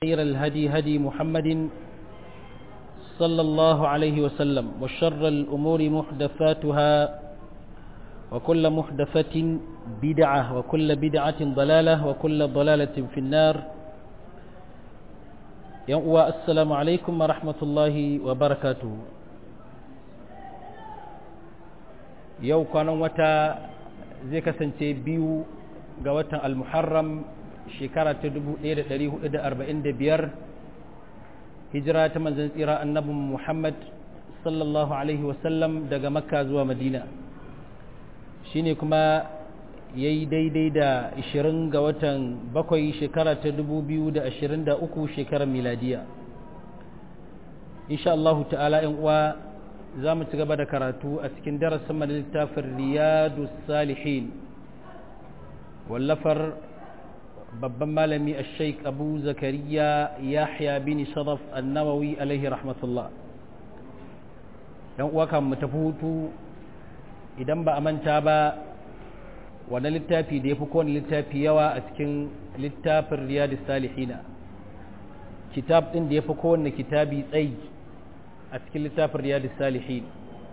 خير الهدي هدي محمد صلى الله عليه وسلم وشر الأمور محدثاتها وكل محدثة بدعة وكل بدعة ضلالة وكل ضلالة في النار يوم السلام عليكم ورحمة الله وبركاته يوم كان وتا زي كسنتي بيو قوة المحرم shekara ta 1445 hijira ta manzan tsira annabin muhammad sallallahu alaihi wasallam daga makka zuwa madina shine kuma ya yi daidai da 20 ga watan bakwai shekara ta 2023 shekarar miladiya insha Allah ta'ala yan uwa za mu ci gaba da karatu a cikin darasin littafin riyadu salihin wallafar babban malami a sheik abu zakariya yahya bin sharaf annawawi alaihi rahmatullah dan uwa kan mu tafi hutu idan ba a manta ba wani littafi da ya fi kowane littafi yawa a cikin littafin riyadu salihina kitab ɗin da ya fi kowane kitabi tsayi a cikin littafin riyadu salihin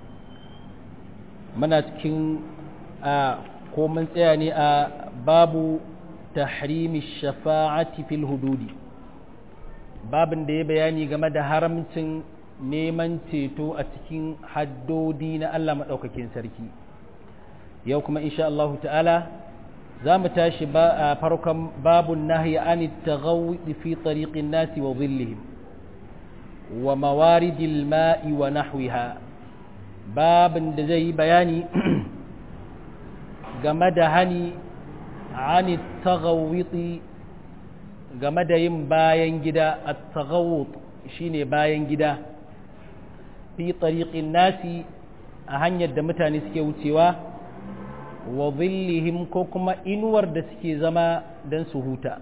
muna cikin a ko mun tsaya ne a babu tahrimi shafa'ati fil hududi babin da ya bayani game da haramcin neman ceto a cikin haddodi na Allah maɗaukakin sarki yau kuma insha Allah ta'ala za mu tashi ba a farkon babun nahyi an taghawwi fi tariqin nasi wa dhillihim wa mawaridil ma'i wa nahwiha babin da zai yi bayani game da hani عن التغوط game da yin bayan gida a tagawut shine bayan gida fi tariqin nasi a hanyar da mutane suke wucewa wa zillihim ko kuma inuwar da suke zama don su huta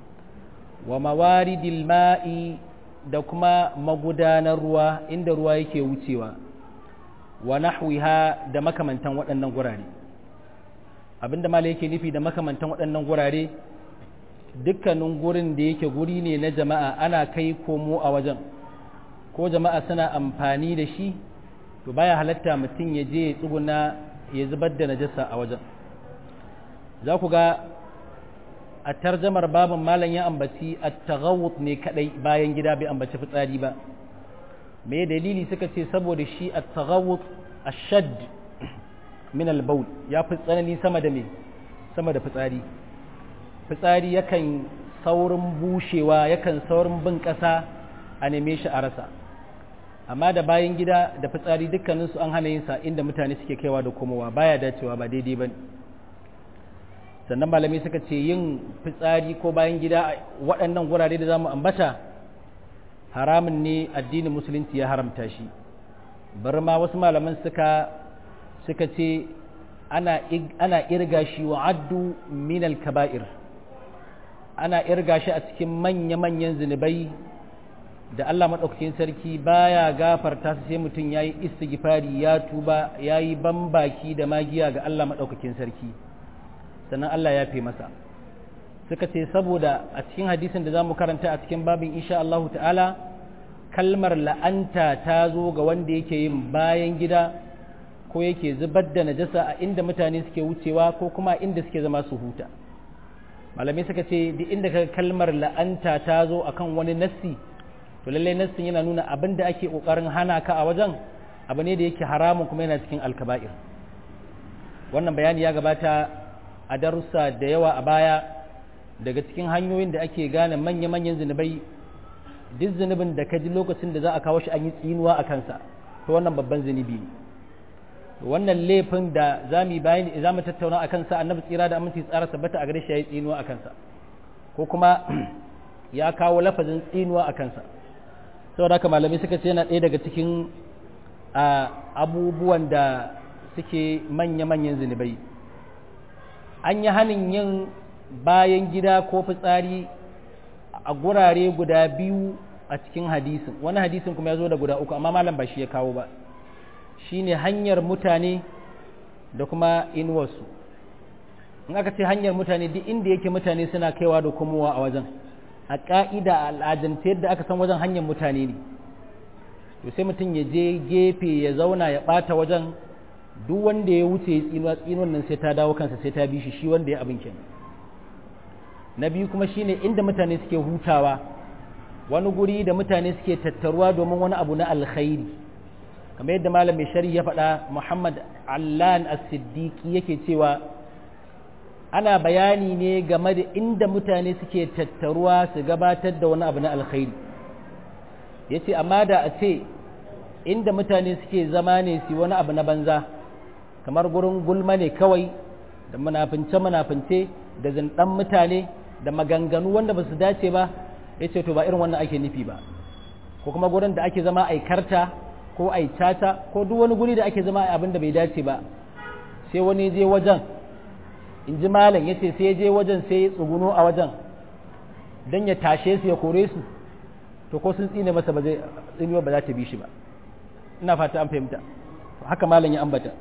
wa mawaridil ma'i da kuma magudanar ruwa inda ruwa yake wucewa wa nahwiha da makamantan waɗannan gurare abinda malai yake nufi da makamantan waɗannan gurare dukkanin gurin da yake guri ne na jama'a ana kai komo a wajen ko jama'a suna amfani da shi to baya halatta mutum ya je ya tsuguna ya zubar da najasa a wajen za ku ga a tarjamar babin malam ya ambaci at-taghawut ne kadai bayan gida bai ambaci fitsari ba me dalili suka ce saboda shi at-taghawut ashad min albaul ya fi tsanani sama da me sama da fitsari fitsari yakan saurin bushewa yakan saurin bin ƙasa a neme shi a rasa amma da bayan gida da fitsari dukkaninsu an hana yin sa inda mutane suke kaiwa da komowa baya dacewa ba daidai ba sannan malami suka ce yin fitsari ko bayan gida a waɗannan gurare da za mu ambata haramun ne addinin musulunci ya haramta shi bari ma wasu malaman suka suka ce ana irga shi wa addu minal kaba'ir ana irga shi a cikin manya-manyan zunubai da Allah maɗaukakin sarki baya gafarta su sai mutum ya yi istighfari ya tuba ya yi bambaki da magiya ga Allah maɗaukakin sarki sannan Allah ya fi masa suka ce saboda a cikin hadisin da za mu karanta a cikin babin insha Allah ta'ala kalmar la'anta ta zo ga wanda yake yin bayan gida ko yake zubar da najasa a inda mutane suke wucewa ko kuma inda suke zama su huta malamai suka ce duk inda ka kalmar la'anta ta zo akan wani nassi to lallai nassin yana nuna abin da ake kokarin hana ka a wajen abu ne da yake haramun kuma yana cikin alkaba'ir wannan bayani ya gabata a darussa da yawa a baya daga cikin hanyoyin da ake gane manya-manyan zunubai duk zunubin da ka ji lokacin da za a kawo shi an yi tsinuwa a kansa to wannan babban zunubi ne wannan laifin da za mu bayani za mu tattauna a kansa annabi tsira da aminci tsara tabbata a gare shi ya yi tsinuwa a kansa ko kuma ya kawo lafazin tsinuwa a kansa saboda haka malamai suka ce yana ɗaya daga cikin abubuwan da suke manya-manyan zunubai an yi hanin yin bayan gida ko fitsari a gurare guda biyu a cikin hadisin wani hadisin kuma ya zo da guda uku amma malam ba shi ya kawo ba shine hanyar mutane da kuma inuwarsu in aka ce hanyar mutane duk inda yake mutane suna kaiwa da komowa a wajen a ƙa'ida a al'adance yadda aka san wajen hanyar mutane ne to sai mutum ya je gefe ya zauna ya ɓata wajen duk wanda ya wuce ya tsinuwa tsinuwan nan sai ta dawo kansa sai ta bi shi shi wanda ya abin kenan na biyu kuma shine inda mutane suke hutawa wani guri da mutane suke tattaruwa domin wani abu na alkhairi kamar yadda malam mai shari ya faɗa muhammad allan as-siddiqi yake cewa ana bayani ne game da inda mutane suke tattaruwa su gabatar da wani abu na alkhairi ya ce amma da a ce inda mutane suke zama ne su wani abu na banza kamar gurin gulma ne kawai da munafince-munafince da zindan mutane da maganganu wanda ba su dace ba ya ce to ba irin wannan ake nufi ba ko kuma gurin da ake zama aikarta ko aicata ko duk wani guri da ake zama abin da bai dace ba sai wani je wajen in ji malam ya ce sai ya je wajen sai ya tsuguno a wajen don ya tashe su ya kore su to ko sun tsine masa ba zai tsinuwa ba za ta bi shi ba ina fata an fahimta haka malam ya ambata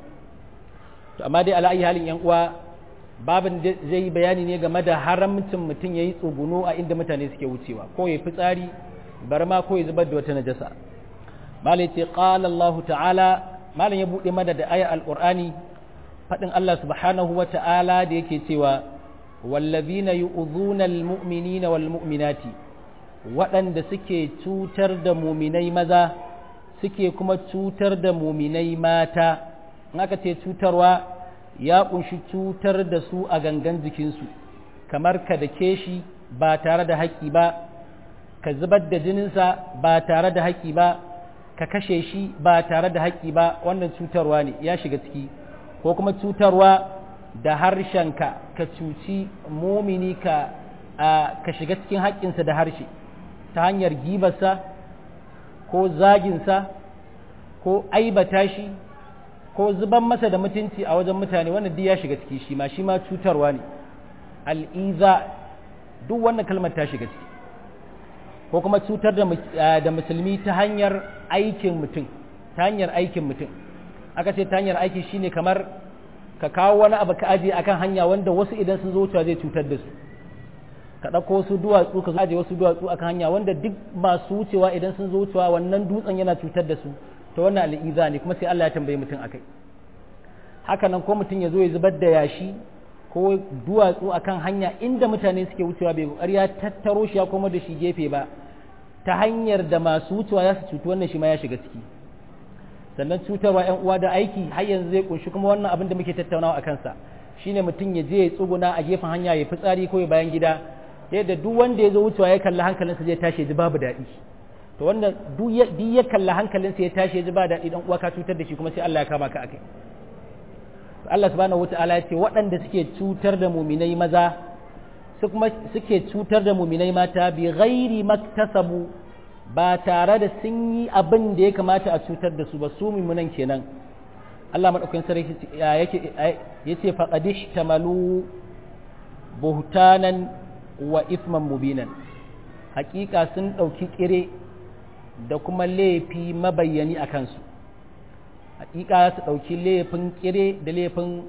to amma dai ala'ayi halin yan uwa babin zai yi bayani ne game da haramcin mutum ya yi tsuguno a inda mutane suke wucewa ko ya fi tsari bar ma ko ya zubar da wata najasa malam ce qala Allah ta'ala malam ya buɗe mana da aya alqur'ani faɗin Allah subhanahu wa ta'ala da yake cewa wallazina yu'dhuna almu'minina walmu'minati waɗanda suke cutar da muminai maza suke kuma cutar da muminai mata in aka ce cutarwa ya kunshi cutar da su a gangan jikinsu kamar ka da shi ba tare da haƙƙi ba ka zubar da jininsa ba tare da haƙƙi ba ka kashe shi ba tare da haƙƙi ba wannan cutarwa ne ya shiga ciki ko kuma cutarwa da harshenka ka cuci mumini ka ka shiga cikin haƙƙinsa da harshe ta hanyar gibarsa ko zaginsa ko aibata shi ko zuban masa da mutunci a wajen mutane wannan duk ya shiga ciki shi ma shi ma cutarwa ne al'iza duk wannan kalmar ta shiga ciki ko kuma cutar da musulmi ta hanyar aikin mutum ta hanyar aikin mutum aka ce ta hanyar aiki shine kamar ka kawo wani abu ka aje akan hanya wanda wasu idan sun zo wucewa zai cutar da su ka ɗauko wasu duwatsu ka aje wasu duwatsu akan hanya wanda duk masu wucewa idan sun zo wucewa wannan dutsen yana cutar da su to wannan al'iza ne kuma sai Allah ya tambaye mutum akai haka nan ko mutum ya zo ya zubar da yashi ko duwatsu akan hanya inda mutane suke wucewa bai kokari ya tattaro shi ya koma da shi gefe ba ta hanyar da masu wucewa ya su cutu wannan shi ma ya shiga ciki sannan cutarwa yan uwa da aiki har yanzu zai kunshi kuma wannan abin da muke tattaunawa a kansa shine mutum ya je ya tsuguna a gefen hanya ya fitsari ko ya bayan gida yadda duk wanda ya zo wucewa ya kalla hankalinsa zai tashi ya ji babu daɗi to wanda duk ya kalla hankalinsa ya tashi ya ji ba daɗi dan uwa ka cutar da shi kuma sai Allah ya kama ka akai Allah subhanahu wataala ya ce waɗanda suke cutar da muminai maza su kuma suke cutar da muminai mata bi ghairi maktasabu ba tare da sun yi abin da ya kamata a cutar da su ba su mummunan kenan Allah maɗaukakin sarki ya ce faƙadish tamalu buhtanan wa isman mubinan hakika sun ɗauki ƙire da kuma laifi mabayyani a kansu hakika su ɗauki laifin ƙire da laifin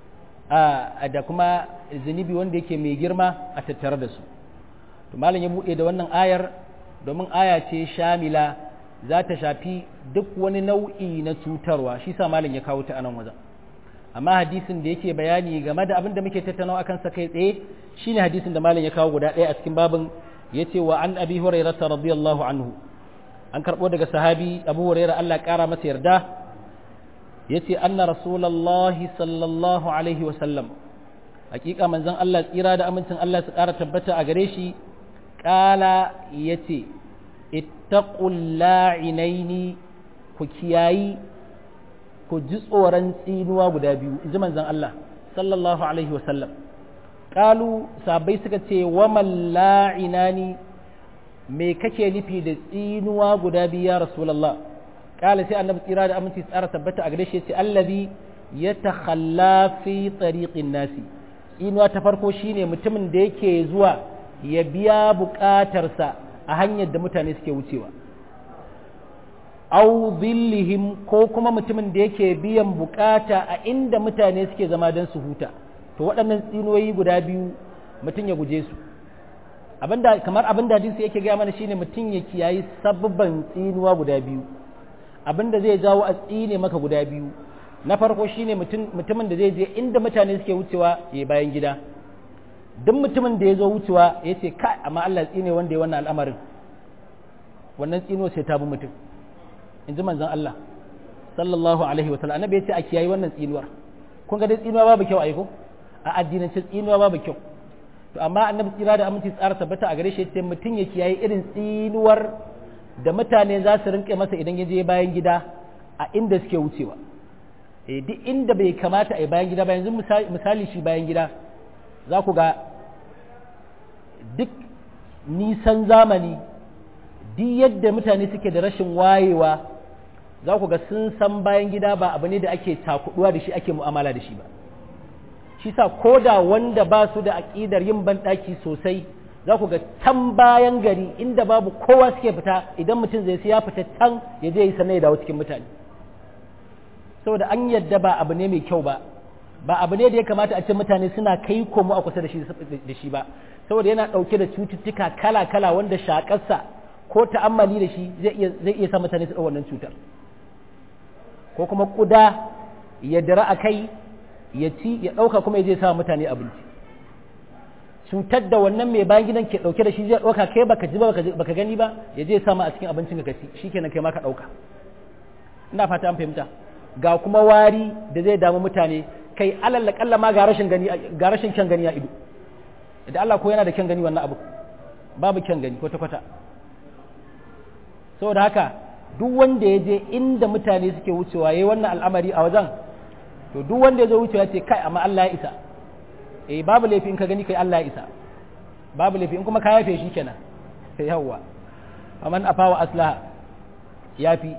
da kuma zunubi wanda yake mai girma a tattare da su to malam ya buɗe da wannan ayar domin aya ce shamila za ta shafi duk wani nau'i na cutarwa shi sa malam ya kawo ta anan wajen amma hadisin da yake bayani game da abin da muke tattaunawa akan sa kai tsaye shine hadisin da malam ya kawo guda ɗaya a cikin babin yace wa an abi hurairah radiyallahu anhu an karbo daga sahabi abu hurairah Allah kara masa yarda yace anna rasulullahi sallallahu alaihi wa sallam hakika manzon Allah tsira da amincin Allah su kara tabbata a gare shi kala yace ittaqul la'inaini ku kiyayi ku ji tsoron tsinuwa guda biyu in ji manzon Allah sallallahu alaihi wa sallam kalu sabai suka ce wa man la'inani me kake nufi da tsinuwa guda biyu ya rasulullah kala sai annabi tsira da aminci tsara tabbata a gare shi yace allazi yatakhalla fi tariqin nasi tsinuwa ta farko shine mutumin da yake zuwa ya biya bukatarsa a hanyar da mutane suke wucewa au zillihim ko kuma mutumin da yake biyan bukata a inda mutane suke zama don su huta to waɗannan tsinoyi guda biyu mutum ya guje su abinda kamar abinda hadisi yake gaya mana shine mutum ya kiyayi sababban tsinuwa guda biyu abinda zai jawo a tsine maka guda biyu na farko shine mutumin da zai je inda mutane suke wucewa ya bayan gida duk mutumin da ya zo wucewa ya ce kai amma Allah tsine wanda ya wannan al'amarin wannan tsino sai ta bi mutum in ji manzon Allah sallallahu alaihi wa sallam annabi ya ce a kiyayi wannan tsinuwar kun ga dai tsinuwa babu kyau aiko a addinance tsinuwa babu kyau to amma annabi tsira da aminci tsara tabbata a gare shi ce mutum ya kiyaye irin tsinuwar da mutane za su rinke masa idan ya je bayan gida a inda suke wucewa eh duk inda bai kamata a yi bayan gida ba yanzu misali shi bayan gida za ku ga duk nisan zamani duk yadda mutane suke da rashin wayewa za ku ga sun san bayan gida ba abu ne da ake takuduwa da shi ake mu'amala da shi ba shi sa ko da wanda ba su da aƙidar yin banɗaki sosai za ku ga can bayan gari inda babu kowa suke fita idan mutum zai sai ya fita can ya je yi sannan ya dawo cikin mutane saboda an yadda ba abu ne mai kyau ba ba abu ne da ya kamata a ce mutane suna kai komo a kusa da shi ba saboda yana ɗauke da cututtuka kala-kala wanda shaƙarsa ko ta'ammali da shi zai iya sa mutane su ɗau wannan cutar ko kuma ƙuda ya dira a kai ya ci ya ɗauka kuma ya je sa mutane abinci cutar da wannan mai bayan gidan ke ɗauke da shi zai ɗauka kai baka ji ba baka gani ba ya je sama a cikin abincin ka ci shikenan kai ma ka ɗauka ina fata an fahimta ga kuma wari da zai damu mutane kai alalla kalla ma ga rashin gani ga rashin kyan gani a ido idan Allah ko yana da kyan gani wannan abu babu kyan gani kwata kwata saboda haka duk wanda ya je inda mutane suke wucewa yayi wannan al'amari a wajen to duk wanda ya zo wucewa ce kai amma Allah ya isa eh babu laifi in ka gani kai Allah ya isa babu laifi in kuma ka yafe shi kenan sai yawwa aman afawa aslaha yafi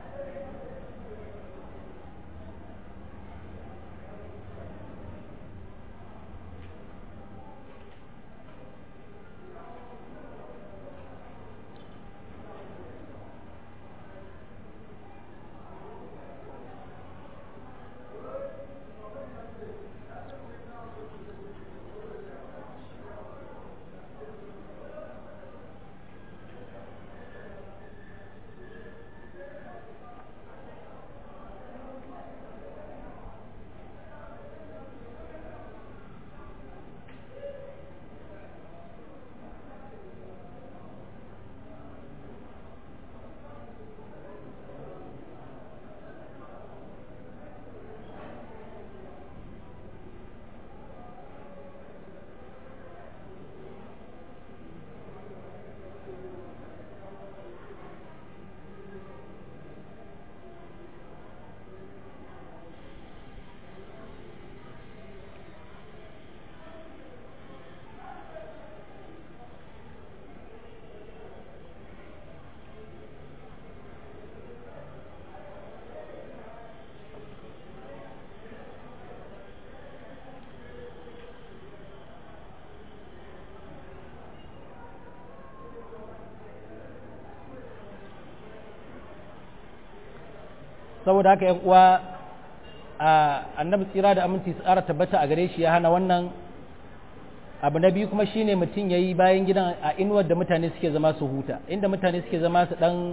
saboda haka yan uwa annabi tsira da aminci su ƙara tabbata a gare shi ya hana wannan abu na biyu kuma shine mutum ya yi bayan gidan a inuwar da mutane suke zama su huta inda mutane suke zama su dan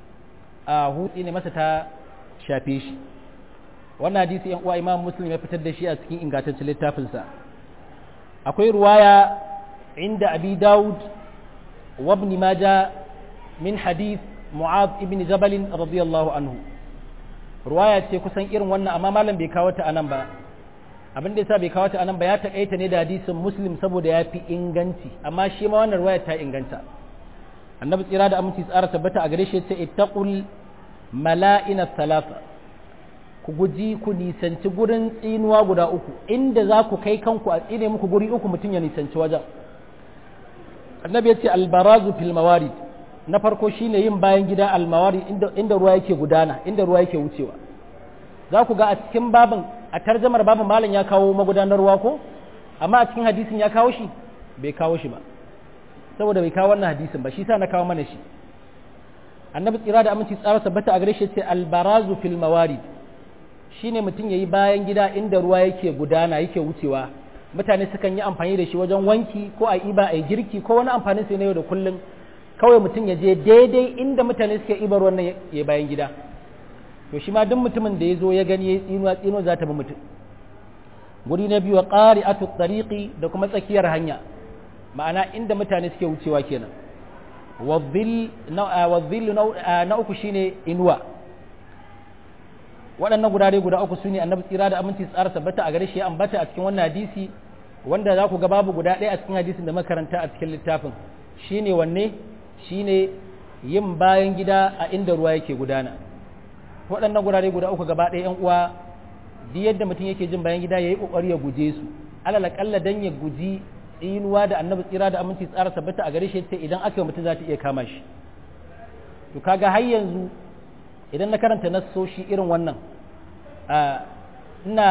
a hutsi ne masa ta shafe shi wannan hadisi yan uwa imam muslim ya fitar da shi a cikin ingantaccen littafinsa akwai ruwaya inda abi daud wa ibn majah min hadith mu'adh ibn jabal radiyallahu anhu ruwaya ce kusan irin wannan amma malam bai kawo ta anan ba abin da yasa bai kawo ta anan ba ya takaita ne da hadisin muslim saboda ya fi inganci amma shi ma wannan ruwaya ta inganta annabi tsira da aminci tsara tabbata a gare shi ce ittaqul mala'ina thalatha ku guji ku nisanci gurin tsinuwa guda uku inda za ku kai kanku a tsine muku guri uku mutum ya nisanci wajen annabi ya ce albarazu fil mawarid na farko shine yin bayan gida almawari inda, inda ruwa yake gudana inda ruwa yake wucewa za ku ga a cikin babin a tarjamar babin malam ya kawo magudanar ruwa ko amma a cikin hadisin ya kawo shi bai kawo shi ba saboda bai kawo wannan hadisin ba shi sa na kawo mana shi annabi tsira da aminci tsara tabbata a gare shi ce albarazu fil mawarid shine mutum yayi bayan gida inda ruwa yake gudana yake wucewa mutane sukan yi amfani da shi wajen wanki ko a iba a girki ko wani amfani sai na yau da kullum kawai mutum ya je daidai inda mutane suke ibar wannan ya bayan gida to shi ma duk mutumin da ya zo ya gani ya tsinuwa tsinuwa za ta bi mutum guri na biyu wa ƙari a tariqi da kuma tsakiyar hanya ma'ana inda mutane suke wucewa kenan wadhil na uku shine inuwa waɗannan gurare guda uku su ne annabi tsira da aminci tsara tabbata a gare shi ya ambata a cikin wannan hadisi wanda za ku ga babu guda ɗaya a cikin hadisin da makaranta a cikin littafin shine wanne shine yin bayan gida a inda ruwa yake gudana waɗannan gurare guda uku gaba ɗaya 'yan uwa duk yadda mutum yake jin bayan gida ya yi ƙoƙari ya guje su alal aƙalla dan ya guji tsinuwa da annabi tsira da aminci tsara tabbata a gare shi ta idan aka yi mutum za ta iya kama shi to kaga har yanzu idan na karanta nassoshi irin wannan ina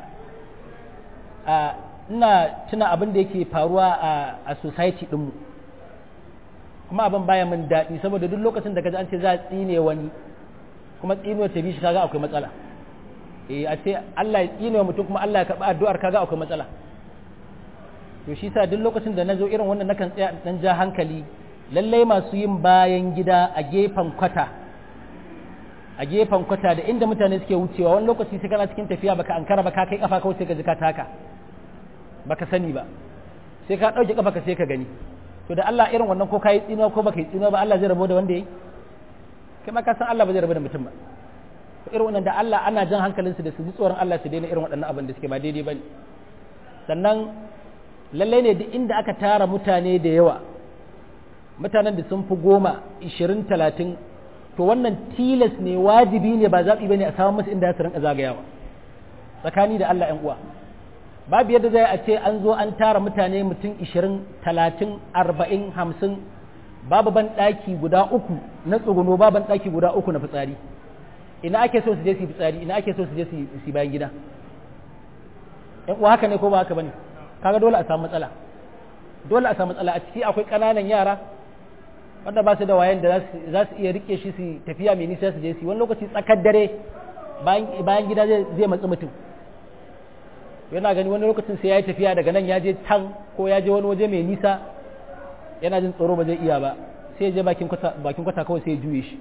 ina tuna abin da yake faruwa a society ɗinmu kuma abin baya min daɗi saboda duk lokacin da kaji an ce za a tsine wani kuma tsinuwar ta bi shi kaga akwai matsala eh a ce Allah ya tsine wa mutum kuma Allah ya karɓi addu'ar kaga akwai matsala to shi sa duk lokacin da na zo irin wannan nakan tsaya dan ja hankali lallai masu yin bayan gida a gefen kwata a gefen kwata da inda mutane suke wucewa wani lokaci sai kana cikin tafiya baka ankara ba ka kai kafa kawai sai ka ji ka taka baka sani ba sai ka dauke kafa ka sai ka gani to da Allah irin wannan ko kai tsino ko baka yi tsino ba Allah zai rabo da wanda yayi kai ma ka san Allah ba zai rabo da mutum ba to irin wannan da Allah ana jan hankalinsu da su ji tsoron Allah su daina irin waɗannan abin da suke ba daidai bane sannan lallai ne duk inda aka tara mutane da yawa mutanen da sun fi goma ishirin talatin to wannan tilas ne wajibi ne ba zaɓi ba ne a samun musu inda ya su rinka zagayawa tsakani da Allah 'yan uwa babu yadda zai a ce an zo an tara mutane mutum ishirin talatin arba'in hamsin babu ban ɗaki guda uku na tsuguno babu ban ɗaki guda uku na fitsari ina ake so su je su yi fitsari ina ake so su je su yi bayan gida ‘yan uwa haka ne ko ba haka ba ne kaga dole a samu matsala dole a samu matsala a ciki akwai ƙananan yara wanda ba su da wayan da za su iya rike shi su tafiya mai nisa su je su wani lokaci tsakar dare bayan gida zai matsi mutum yana gani wani lokacin sai ya yi tafiya daga nan ya je can ko ya je wani waje mai nisa yana jin tsoro ba zai iya ba sai ya je bakin kwata kawai sai ya juye shi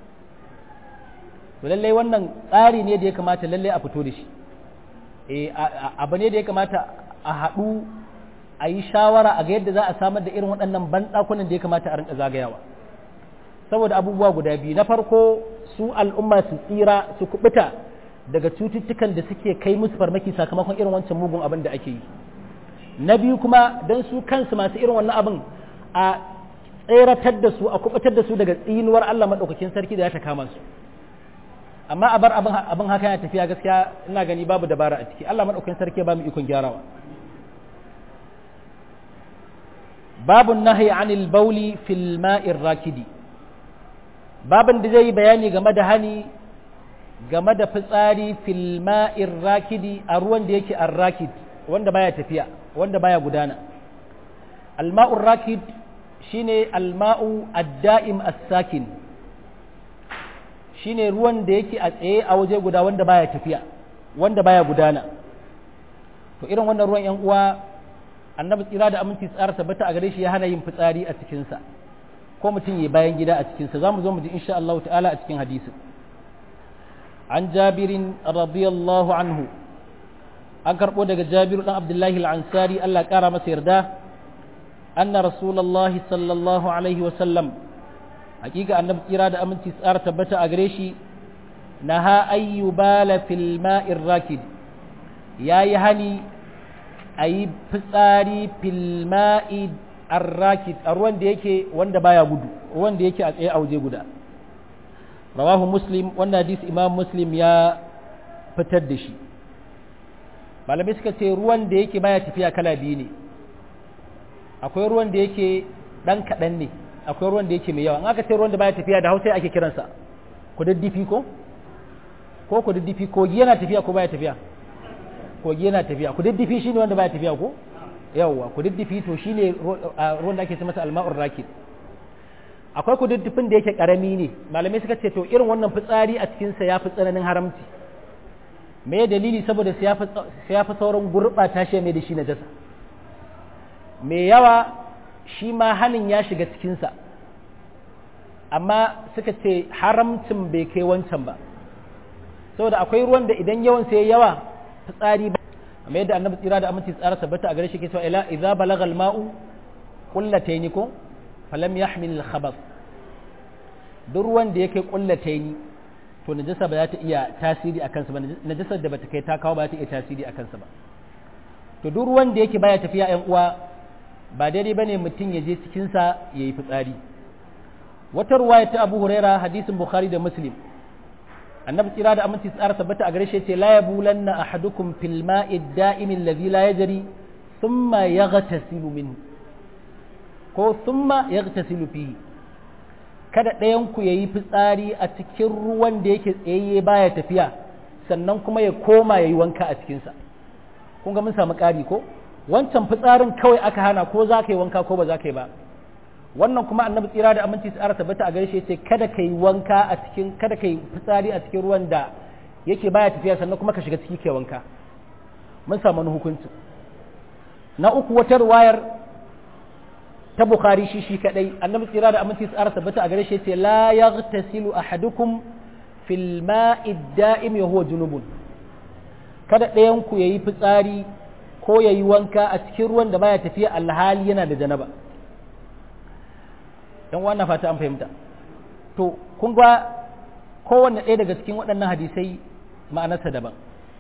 to lallai wannan tsari ne da ya kamata lallai a fito da shi abu ne da ya kamata a haɗu a yi shawara a ga yadda za a samar da irin waɗannan banɗakunan da ya kamata a rinka zagayawa saboda abubuwa guda biyu na farko su al'umma su tsira su kubuta daga cututtukan da suke kai musu farmaki sakamakon irin wancan mugun abin da ake yi na biyu kuma don su kansu masu irin wannan abin a tseratar da su a kubutar da su daga tsinuwar Allah maɗaukakin sarki da ya ta kama su amma a bar abin haka yana tafiya gaskiya ina gani babu dabara a ciki Allah maɗaukakin sarki ba mu ikon gyarawa babu nahi anil bauli fil ma'ir rakidi babin da zai bayani game da hani game da fitsari fil ma'ir rakidi a ruwan da yake ar-rakid wanda baya tafiya wanda baya gudana al-ma'ur rakid shine al-ma'u ad-da'im as-sakin shine ruwan da yake a tsaye a waje guda wanda baya tafiya wanda baya gudana to irin wannan ruwan yan uwa annabi tsira da aminci tsara tabbata a gare shi ya hana yin fitsari a cikinsa ko mutum ya bayan gida a cikinsa za mu zo mu ji insha Allah ta'ala a cikin hadisin an jabirin radiyallahu anhu an karɓo daga jabiru ɗan abdullahi al'ansari Allah ƙara masa yarda anna rasulallahi sallallahu alaihi wasallam hakika annabi tsira da aminci tsara tabbata a gare shi na ha ayyubala fil ma'ir rakid ya yi hani a yi fitsari filma'i arrakid a ruwan da yake wanda baya gudu wanda yake a tsaye a waje guda rawahu muslim wanda hadisi imam muslim ya fitar da shi malamai suka ce ruwan da yake baya tafiya kala biyu ne akwai ruwan da yake dan kaɗan ne akwai ruwan da yake mai yawa in aka ce ruwan da baya tafiya da hausa ake kiransa kududdufi ko ko kududdufi kogi yana tafiya ko baya tafiya kogi yana tafiya ku diddifi shi ne wanda baya tafiya ko yawwa ku diddifi to shi ne ruwan da ake ce masa alma'ur rakid akwai ku diddifin da yake karami ne malamai suka ce to irin wannan fitsari a cikinsa ya fi tsananin haramci me dalili saboda sai ya fi sauran gurɓata shi mai da shi najasa mai yawa shi ma hannun ya shiga cikinsa amma suka ce haramcin bai kai wancan ba saboda akwai ruwan da idan yawan sai yawa fitsari ba amma yadda annabi tsira da aminci tsara tabbata a gare shi ke cewa ila idza balagha al-ma'u qullatayn ko falam yahmil al-khabath duk ruwan da yake qullatayn to najasa ba za ta iya tasiri a kansa ba najasar da bata kai ta kawo ba za ta iya tasiri a kansa ba to duk ruwan da yake baya tafiya ƴan uwa ba daidai bane mutum ya je cikin sa yayi fitsari wata ruwaya ta Abu Huraira hadisin Bukhari da Muslim annabi tsira da aminci tsara tabbata a gare shi ce la yabulanna ahadukum fil ma'i da'im alladhi la yajri thumma yaghtasilu minhu ko thumma yaghtasilu fihi kada ɗayan ku yayi fitsari a cikin ruwan da yake tsayayye baya tafiya sannan kuma ya koma yayi wanka a cikin sa kun ga mun samu ƙari ko wancan fitsarin kawai aka hana ko za ka yi wanka ko ba za ka yi ba wannan kuma annabi tsira da aminci tsara tabbata a gare shi yace kada kai wanka a cikin kada kai fitsari a cikin ruwan da yake baya tafiya sannan kuma ka shiga ciki kai wanka mun samu wani hukunci na uku wata ruwayar ta bukhari shi shi kadai annabi tsira da aminci tsara tabbata a gare shi yace la yaghtasilu ahadukum fil ma'i da'im wa huwa junubun kada ɗayan ku yayi fitsari ko yayi wanka a cikin ruwan da baya tafiya alhali yana da janaba dan wannan fata an fahimta to kun ga kowanne ɗaya daga cikin waɗannan hadisai ma'anarsa daban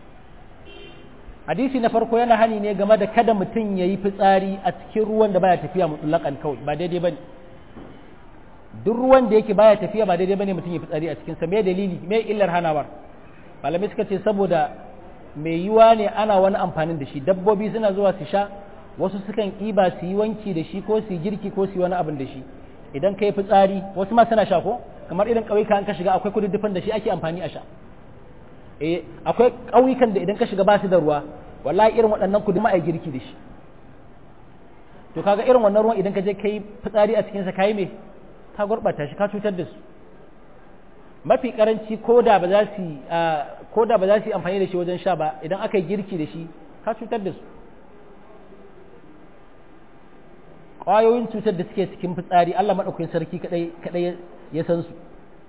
hadisi na farko yana hani ne game da kada mutum ya yi fitsari a cikin ruwan da baya tafiya mutlaƙan kawai ba daidai ba ne duk ruwan da yake baya tafiya ba daidai ba ne mutum ya fitsari a cikinsa me dalili me illar hanawar malamai suka ce saboda mai yiwa ne ana wani amfanin da shi dabbobi suna zuwa su sha wasu sukan ƙiba su yi wanki da shi ko su yi girki ko su yi wani abin da shi idan ka yi fitsari wasu ma suna sha ko kamar irin ƙauyuka an ka shiga akwai kududdufan da shi ake amfani a sha eh akwai ƙauyukan da idan ka shiga ba su da ruwa wallahi irin waɗannan kudu ma a girki da shi to kaga irin wannan ruwan idan ka je ka yi fitsari a cikinsa ka yi me ka gurɓata shi ka cutar da su mafi karanci ko da ba za su ko da ba za su yi amfani da shi wajen sha ba idan aka yi girki da shi ka cutar da su ƙwayoyin cutar da suke cikin fitsari Allah maɗaukakin sarki kaɗai ya san su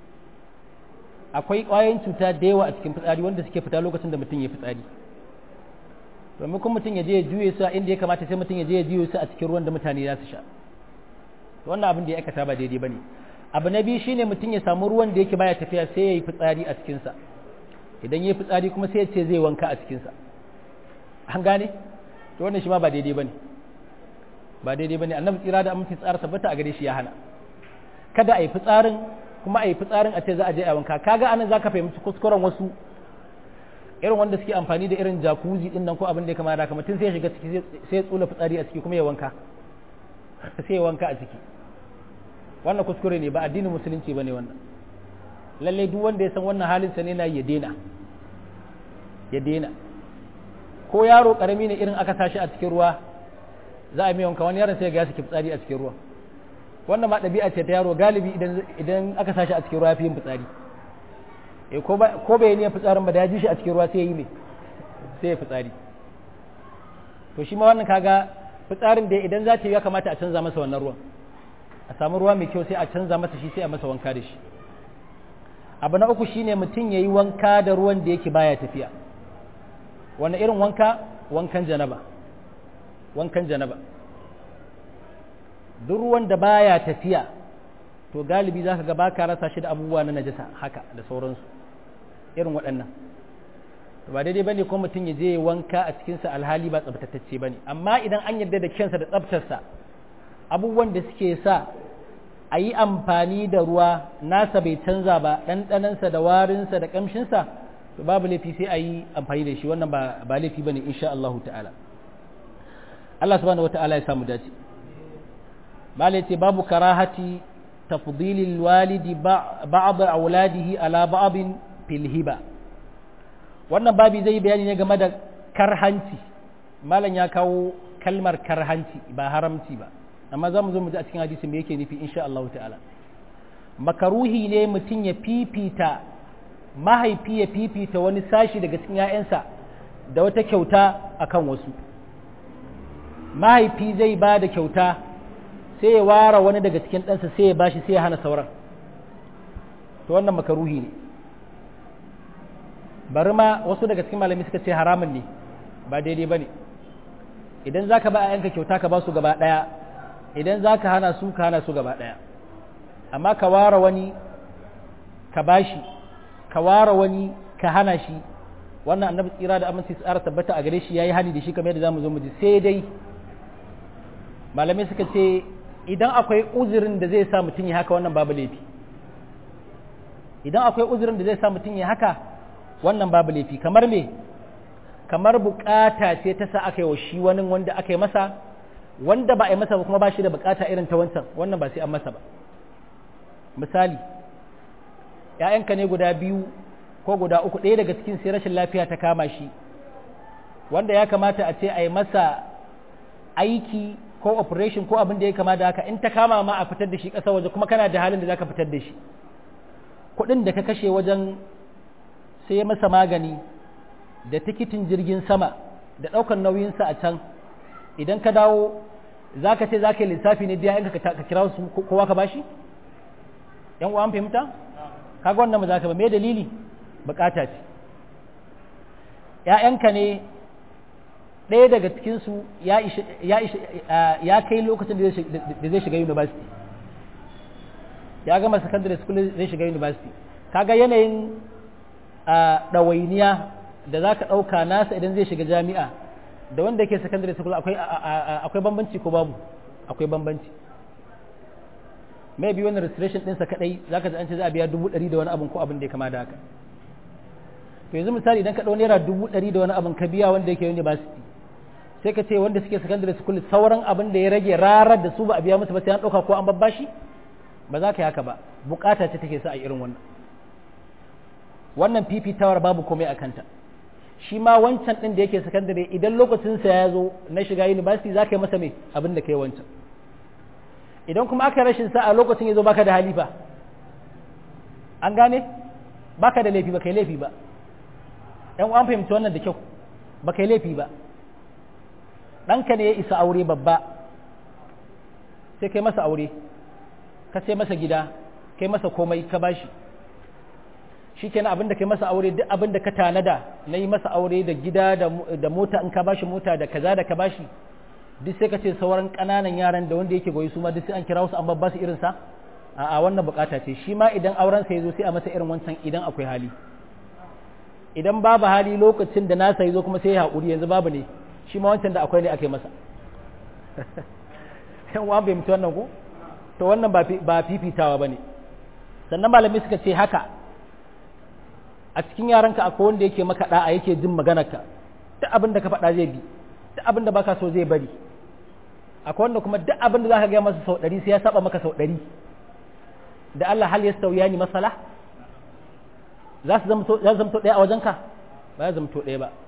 akwai ƙwayoyin cuta da yawa a cikin fitsari wanda suke fita lokacin da mutum ya fitsari domin kuma mutum ya je ya juye su a inda ya kamata sai mutum ya je ya juye su a cikin ruwan da mutane za su sha wannan abin da ya aikata ba daidai bane abu na biyu shine mutum ya samu ruwan da yake baya tafiya sai ya yi fitsari a cikinsa idan ya yi fitsari kuma sai ya ce zai wanka a cikinsa an gane to wannan shi ma ba daidai bane ba daidai bane annabi tsira da aminci tsara tabbata a gare shi ya hana kada a yi fitsarin kuma a yi fitsarin a ce za a je a wanka kaga anan zaka fahimci kuskuren wasu irin wanda suke amfani da irin jacuzzi din nan ko abin da ya kama da mutum sai ya shiga ciki sai ya tsula fitsari a ciki kuma ya wanka sai ya wanka a ciki wannan kuskure ne ba addinin musulunci bane wannan lalle duk wanda ya san wannan halin sa ne na ya dena ya dena ko yaro karami ne irin aka sashi a cikin ruwa za a mai wanka wani yaron sai ga ya saki fitsari a cikin ruwa wannan ma ɗabi'a ce ta yaro galibi idan idan aka sashi a cikin ruwa fi yin fitsari eh ko ba ko bai ne fitsarin ba da ya ji shi a cikin ruwa sai ya yi me sai ya fitsari to shi ma wannan kaga fitsarin da idan za ta yi ya kamata a canza masa wannan ruwan a samu ruwa mai kyau sai a canza masa shi sai a masa wanka da shi abu na uku shine mutum ya yi wanka da ruwan da yake baya tafiya wani irin wanka wankan janaba wankan janaba duk ruwan da baya tafiya to galibi za ka ga baka rasa shi da abubuwa na najasa haka da sauransu irin waɗannan ba daidai bane ko mutum ya je wanka a cikinsa alhali ba tsabtatacce bane amma idan an yarda da kyansa da tsabtarsa abubuwan da suke sa a yi amfani da ruwa nasa bai canza ba ɗanɗanansa da warinsa da ƙamshinsa to babu laifi sai a yi amfani da shi wannan ba laifi ba ne insha Allah ta'ala Allah subhanahu wa ta'ala ya samu dace malai ce babu karahati tafdilil walidi ba'd auladihi ala ba'din fil hiba wannan babi zai bayani ne game da karhanci malam ya kawo kalmar karhanci ba haramci ba amma za mu zo mu ji a cikin hadisin me yake nufi insha Allah ta'ala makaruhi ne mutum ya fifita mahaifi ya fifita wani sashi daga cikin 'ya'yansa da wata kyauta akan wasu mahaifi zai ba da kyauta sai ya ware wani daga cikin ɗansa sai ya bashi sai ya hana sauran to wannan makaruhi ne bari ma wasu daga cikin malami suka ce haramun ne ba daidai ba ne idan za ka ba a yanka kyauta ka ba su gaba ɗaya idan za ka hana su ka hana su gaba ɗaya amma ka ware wani ka bashi ka ware wani ka hana shi wannan annabi tsira da aminci tsara tabbata a gare shi yayi hani da shi kamar yadda zamu zo mu ji sai dai malamai suka ce idan akwai uzurin da zai sa mutum ya haka wannan babu laifi idan akwai uzurin da zai sa mutum ya haka wannan babu laifi kamar me kamar bukata ce ta sa aka yi wa shi wani wanda aka yi masa wanda ba a yi masa ba kuma ba shi da bukata irin ta wancan wannan ba sai an masa ba misali ‘ya'yanka ne guda biyu ko guda uku ɗaya daga cikin sai rashin lafiya ta kama shi wanda ya kamata a ce a yi masa aiki ko operation ko abin da ya kama da haka in ta kama ma a fitar da shi ƙasa waje kuma kana da halin da za ka fitar da shi kuɗin da ka kashe wajen sai masa magani da tikitin jirgin sama da ɗaukar nauyinsa a can idan ka dawo za ka ce za ka yi lissafi ne biya yanka ka kira su kowa ka bashi yan uwa an fahimta kaga wannan ba za ka ba me dalili bukata ce ‘ya'yanka ne ɗaya daga cikinsu ya kai lokacin da zai shiga university ya gama secondary school zai shiga university kaga yanayin ɗawainiya da za ka ɗauka nasa idan zai shiga jami'a da wanda ke secondary school akwai bambanci ko babu akwai bambanci mai bi wani restoration ɗinsa kaɗai za ka an ce za a biya dubu ɗari da wani abin ko abin da ya kama da haka to yanzu misali idan ka ɗau naira dubu ɗari da wani abin ka biya wanda yake university sai ka ce wanda suke secondary school sauran abin da ya rage rarar da su ba a biya musu ba sai an ɗauka ko an babbashi ba za ka yi haka ba bukata ce take sa a irin wannan wannan fifitawar babu komai a kanta shi ma wancan ɗin da yake secondary idan lokacinsa ya zo na shiga university za ka yi masa mai abin da ka yi wancan idan kuma aka rashin sa a lokacin ya zo baka da halifa an gane baka da laifi ba kai laifi ba ɗan an fahimci wannan da kyau ba kai laifi ba ɗanka ne ya isa aure babba sai kai masa aure ka sai masa gida kai masa komai ka bashi shi kenan abinda kai masa aure duk abinda ka tanada na yi masa aure da gida da mota in ka bashi mota da kaza da ka bashi duk sai ka ce sauran ƙananan yaran da wanda yake goyi su ma duk sai an kira wasu an babba su irinsa a wannan bukata ce shi ma idan auren sa yazo sai a masa irin wancan idan akwai hali idan babu hali lokacin da nasa yazo kuma sai ya haƙuri yanzu babu ne shi ma wancan da akwai ne ake masa yan uwa bai mutu wannan ko to wannan ba fifitawa ba ne sannan malamai suka ce haka a cikin yaranka akwai wanda yake maka da'a yake jin maganarka duk abin da ka faɗa zai bi duk abin da baka so zai bari akwai wanda kuma duk abin da zaka ga masa sau ɗari sai ya saba maka sau ɗari da Allah hal yastawiya ni masala za su zamto ɗaya a wajenka ba ya zamto ɗaya ba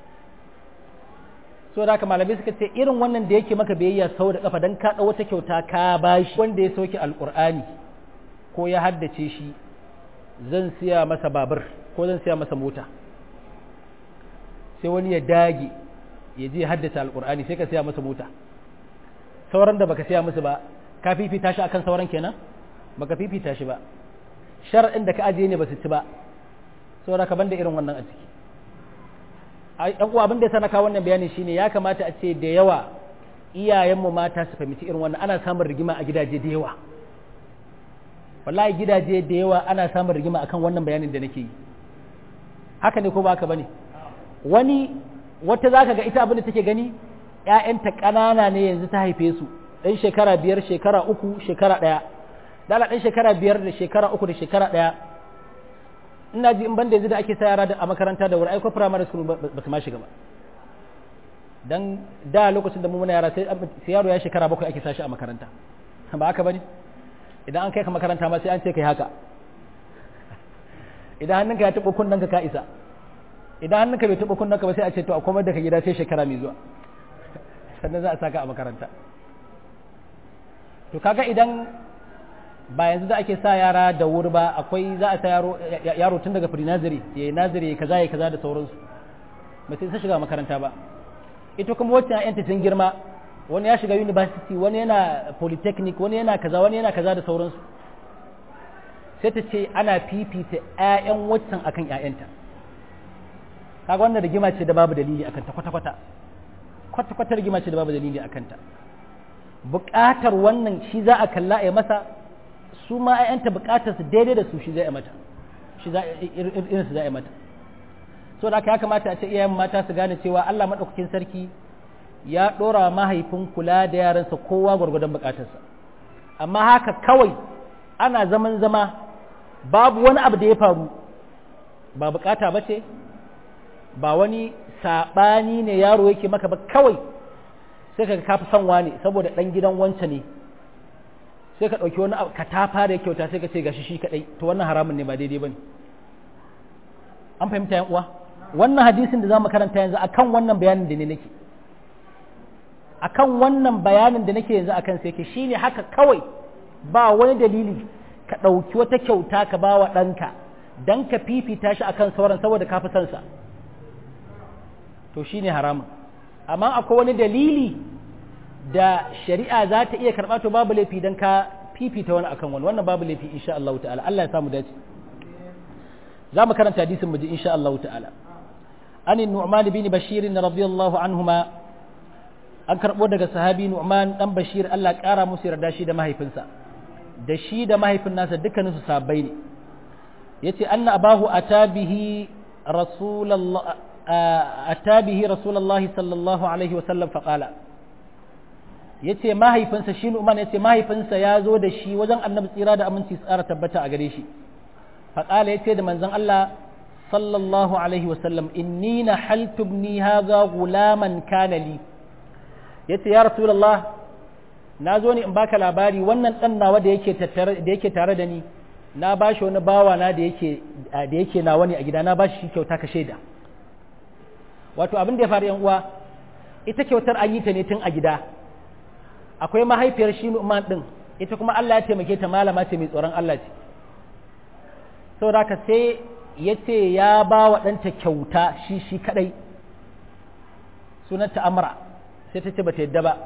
so da haka malamai suka ce irin wannan da yake maka biyayya sau da kafa don ka ɗau wata kyauta ka bashi wanda ya sauke alƙur'ani ko ya haddace shi zan siya masa babur ko zan siya masa mota sai wani ya dage ya je haddace alƙur'ani sai ka siya masa mota sauran da baka siya musu ba ka fifita shi akan sauran kenan baka fifita shi ba shar'in da ka ajiye ne ba su ci ba saboda ka banda irin wannan a ciki ɗan uwa abin da ya sana kawo wannan bayani shine ya kamata a ce da yawa iyayenmu mata su fahimci irin wannan ana samun rigima a gidaje da yawa wallahi gidaje da yawa ana samun rigima akan wannan bayanin da nake yi haka ne ko ba haka bane wani wata zaka ga ita abin da take gani ƴaƴanta ƙanana ne yanzu ta haife su ɗan shekara biyar shekara uku shekara ɗaya dala ɗan shekara biyar da shekara uku da shekara ɗaya ina ji in banda yanzu da ake sa yara a makaranta da wuri aiko primary school ba su ma shiga ba dan da lokacin da mu muna yara sai yaro ya shekara bakwai ake sashi a makaranta ba haka bane idan an kai ka makaranta ma sai an ce kai haka idan hannunka ya taɓa kunnen ka isa idan hannunka bai taɓa kunnen ka ba sai a ce to a komar da ka gida sai shekara mai zuwa sannan za a saka a makaranta to kaga idan ba yanzu da ake sa yara da wuri ba akwai za a sa yaro yaro tun daga pre-nursery ya yi nazari kaza ya kaza da sauransu ba sai sa shiga makaranta ba ita kuma wacce ya'yanta sun girma wani ya shiga university wani yana polytechnic wani yana kaza wani yana kaza da sauransu sai ta ce ana fifita 'ya'yan waccan akan 'ya'yanta kaga wannan rigima ce da babu dalili akan ta kwata-kwata kwata-kwata rigima ce da babu dalili akan ta buƙatar wannan shi za a kalla a masa su ma 'ya'yanta buƙatar su daidai da su shi za a mata shi za irin su za a mata so da haka ya kamata a ce iyayen mata su gane cewa Allah madaukakin sarki ya ɗora mahaifin kula da yaransa kowa gwargwadon buƙatarsa amma haka kawai ana zaman zama babu wani abu da ya faru ba bukata ba ce ba wani saɓani ne yaro yake maka ba kawai sai ka kafi son wani saboda ɗan gidan wance ne sai ka ɗauki wani ka ta fara kyauta sai ka ce gashi shi kaɗai to wannan haramun ne ba daidai ba ne an fahimta yan uwa wannan hadisin da za mu karanta yanzu akan wannan bayanin da ne nake akan wannan bayanin da nake yanzu akan sai ke shine haka kawai ba wani dalili ka ɗauki wata kyauta ka ba wa ɗanka don ka fifita shi akan sauran saboda ka fi sansa to shi ne haramun amma akwai wani dalili da shari'a za ta iya karɓa to babu laifi don ka fifita wani akan wani wannan babu laifi insha Allah ta'ala Allah ya samu dace za mu karanta hadisin mu ji insha Allah ta'ala an nu'man bin bashir radiyallahu anhuma an karɓo daga sahabi nu'man dan bashir Allah ƙara musu yarda shi da mahaifinsa da shi da mahaifin nasa dukkaninsu sabai ne ya ce anna abahu atabihi atabihi rasulallahi sallallahu alaihi wasallam faƙala ya ce mahaifinsa shi nu'man ya ce mahaifinsa ya zo da shi wajen annabi tsira da aminci tsara tabbata a gare shi faƙala ya ce da manzon Allah sallallahu alaihi wasallam inni na haltubni haza gulaman kanali ya ce ya rasulallah na zo ne in baka labari wannan dan nawa da yake da yake tare da ni na ba shi wani bawa na da yake da yake nawa ne a gida na ba shi kyauta ka shaida wato abin da ya faru yan uwa ita kyautar an yi ta ne tun a gida akwai mahaifiyar shi Nu'man din ita kuma Allah ya taimake ta malama ce mai tsoron Allah ce saboda haka sai ya ce ya ba wa ɗanta kyauta shi shi kadai sunanta Amra sai ta ce bata yadda ba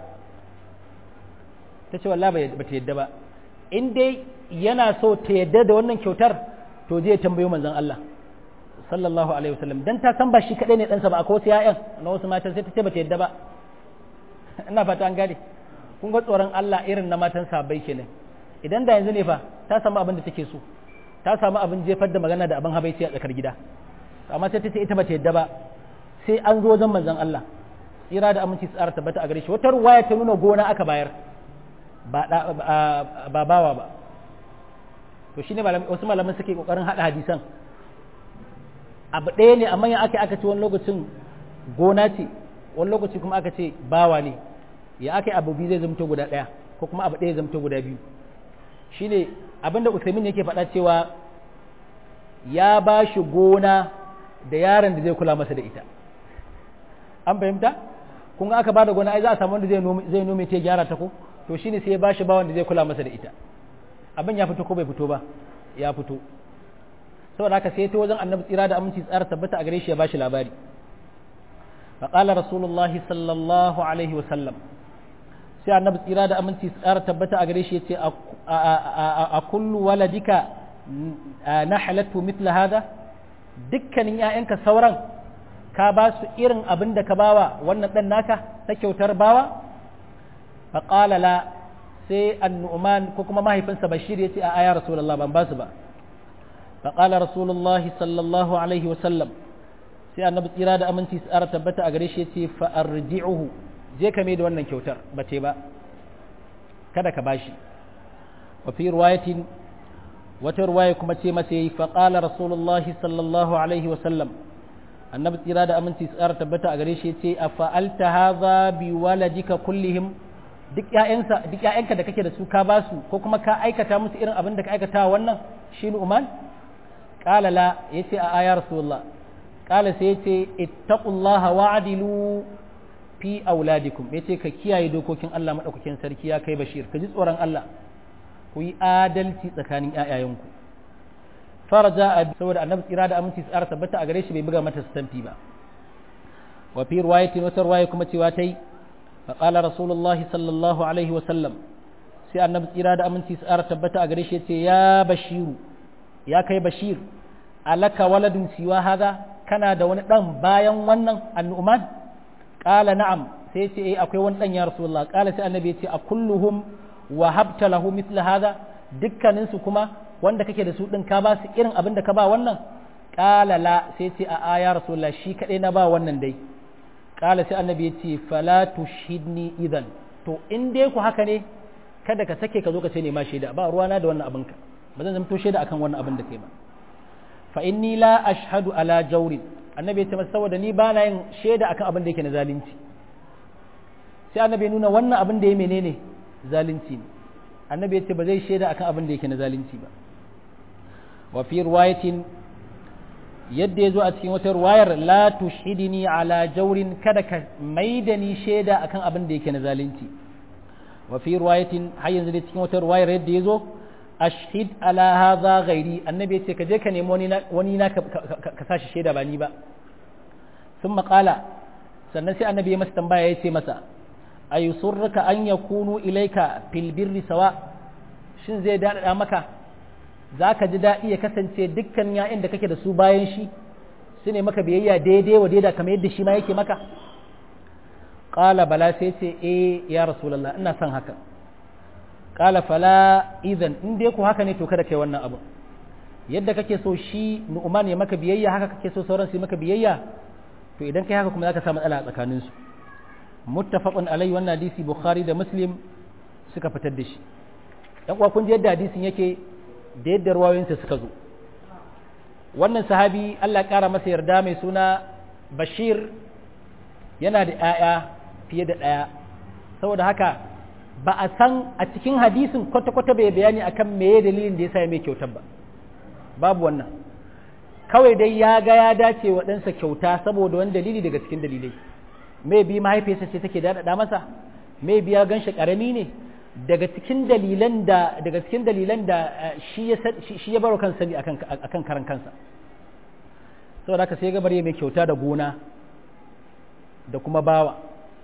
ta ce wallahi ba ta yadda ba in dai yana so ta yadda da wannan kyautar to zai tambayo manzon Allah sallallahu alaihi wasallam dan ta san ba shi kadai ne ɗansa ba akwai wasu ƴaƴan na wasu matan sai ta ce ba ta yadda ba ina fata an gane kun ga tsoron Allah irin na matan sabai kenan idan da yanzu ne fa ta samu abin da take so ta samu abin jefar da magana da abin habaici a tsakar gida amma sai ta ce ita ba ta yadda ba sai an zo wajen manzon Allah tsira da aminci tsara tabbata a gare shi wata ruwaya ta nuna gona aka bayar ba bawa ba to shi ne wasu malaman suke kokarin hada hadisan abu ɗaya ne amma aka aka ce wani lokacin gona ce wani lokaci kuma aka ce bawa ne ya aka yi abu biyu zai zamto guda ɗaya ko kuma abu ɗaya zamto guda biyu shi ne abinda usaimin yake faɗa cewa ya ba shi gona da yaron da zai kula masa da ita an fahimta kun ga aka ba da gona ai za a samu wanda zai nome ta gyara ta ko to shine sai ya bashi bawan da zai kula masa da ita abin ya fito ko bai fito ba ya fito saboda haka sai ta wajen annabi tsira da aminci tsara tabbata a gare shi ya bashi labari fa qala rasulullahi sallallahu alaihi wa sallam sai annabi tsira da aminci tsara tabbata a gare shi yace a kullu waladika nahlatu mithla hada dukkanin ƴaƴanka sauran ka ba su irin abin da ka bawa wannan dan naka ta kyautar bawa faƙala la sai annu'man ko kuma mahaifinsa bashir ya ce a aya rasulullah ban basu ba faƙala rasulullahi sallallahu alaihi wasallam sai annabi tsira da aminci tsara tabbata a gare shi ya ce fa'arji'uhu je ka mai da wannan kyautar ba ce ba kada ka bashi wa fi riwayatin wata riwaya kuma ce masa yayi faƙala rasulullahi sallallahu alaihi wasallam annabi tsira da aminci tsara tabbata a gare shi ya ce a fa'alta hadha bi waladika kullihim duk ƴaƴansa duk ƴaƴanka da kake da su ka ba su ko kuma ka aikata musu irin abin da ka aikata wannan shi Uman qala la yace a ayar rasulullah qala sai yace ittaqullaha wa'dilu fi auladikum yace ka kiyaye dokokin Allah madaukakin sarki ya kai bashir ka ji tsoron Allah ku yi adalci tsakanin ƴaƴayenku faraja saboda annabi tsira da aminci tsara tabbata a gare shi bai buga mata stamfi ba wa fi riwayatin wata riwaya kuma cewa tai fa qala rasulullah sallallahu alaihi wa sallam sai annabi tsira da aminci tsara tabbata a gare shi yace ya bashiru ya kai bashir alaka waladun siwa hada kana da wani dan bayan wannan annu'man qala na'am sai ce eh akwai wani dan ya rasulullah qala sai annabi yace a kulluhum wahabta lahu mithla hada dukkanin su kuma wanda kake da su din ka ba su irin abin da ka ba wannan qala la sai ce a aya rasulullah shi kadai na ba wannan dai qala sai annabi yace fala tushidni idan to in dai ku haka ne kada ka sake ka zo ka ce ne ma shaida ba ruwana da wannan abinka ba zan zamto shaida akan wannan abin da kai ba fa inni la ashhadu ala jawrin annabi ya ce masa saboda ni ba na yin shaida akan abin da yake na zalunci sai annabi ya nuna wannan abin da ya menene zalunci ne annabi ya ce ba zai shaida akan abin da yake na zalunci ba wa fi riwayatin yadda ya zo a cikin wata ruwayar la tushhidni ala jawrin kada ka maida ni shaida akan abin da yake na zalunci wa fi riwayatin har yanzu da cikin wata ruwayar yadda ya zo ashhid ala hadha ghairi annabi yace ka je ka nemi wani wani na ka sashi shaida ba ni ba sun maƙala sannan sai annabi ya masa tambaya ya ce masa ayusurruka an yakunu ilaika fil birri sawa shin zai daɗaɗa maka za ka ji daɗi ya kasance dukkan ya'yan da kake da su bayan shi su ne maka biyayya daidai wa daida kamar yadda shi ma yake maka ƙala bala sai ce eh ya rasulallah ina son haka ƙala fala idan in dai ku haka ne to kada kai wannan abu yadda kake so shi nu'man ya maka biyayya haka kake so sauran su maka biyayya to idan kai haka kuma zaka samu matsala a tsakanin su muttafaqun alai wannan hadisi bukhari da muslim suka fitar da shi yan uwa kun ji yadda hadisin yake da yadda ruwayoyinsa suka zo wannan sahabi Allah ƙara masa yarda mai suna bashir yana da 'ya'ya fiye da ɗaya saboda haka ba a san a cikin hadisin kwata-kwata bai bayani akan meye dalilin da ya sa mai kyautar ba babu wannan kawai dai ya ga ya dace wa ɗansa kyauta saboda wani dalili daga cikin dalilai mai bi mahaifiyarsa ce take daɗaɗa masa mai biya gan shi ƙarami ne daga cikin dalilan da daga cikin dalilan da shi ya shi ya baro kansa sani akan akan karan kansa saboda haka sai ga bare mai kyauta da gona da kuma bawa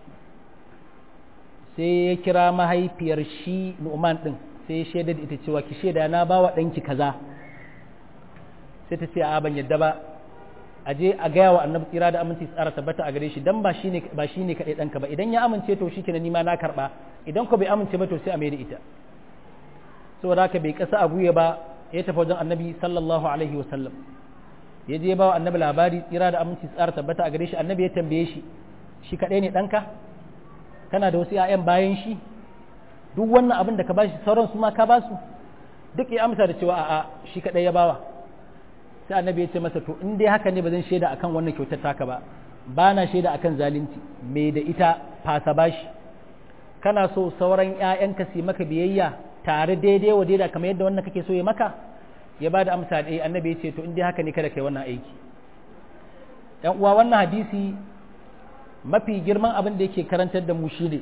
sai ya kira mahaifiyar shi Nu'man din sai ya shaida da ita cewa ki shaida na bawa danki kaza sai ta ce a ban yadda ba a je a gaya wa annabi tsira da aminci tsara tabbata a gare shi dan ba shine ba shine kadai danka ba idan ya amince to shikenan ni ma na karba idan ko bai amince ba to sai a mai da ita saboda haka bai kasa a guye ba ya tafi wajen annabi sallallahu alaihi wa sallam ya je ba wa annabi labari tsira da aminci tsara tabbata a gare shi annabi ya tambaye shi shi kadai ne danka kana da wasu 'ya'yan bayan shi duk wannan abin da ka bashi sauran su ma ka basu duk ya amsa da cewa a'a shi kadai ya bawa sai annabi ya ce masa to in dai haka ne ba zan shaida akan wannan kyautar taka ba ba na shaida akan zalunci me da ita fasa bashi kana so sauran ƴaƴanka su maka biyayya tare daidai wa daidai kamar yadda wannan kake so ya maka ya bada amsa da annabi ya ce to in dai haka ne kada kai wannan aiki ɗan uwa wannan hadisi mafi girman abin da yake karantar da mu shine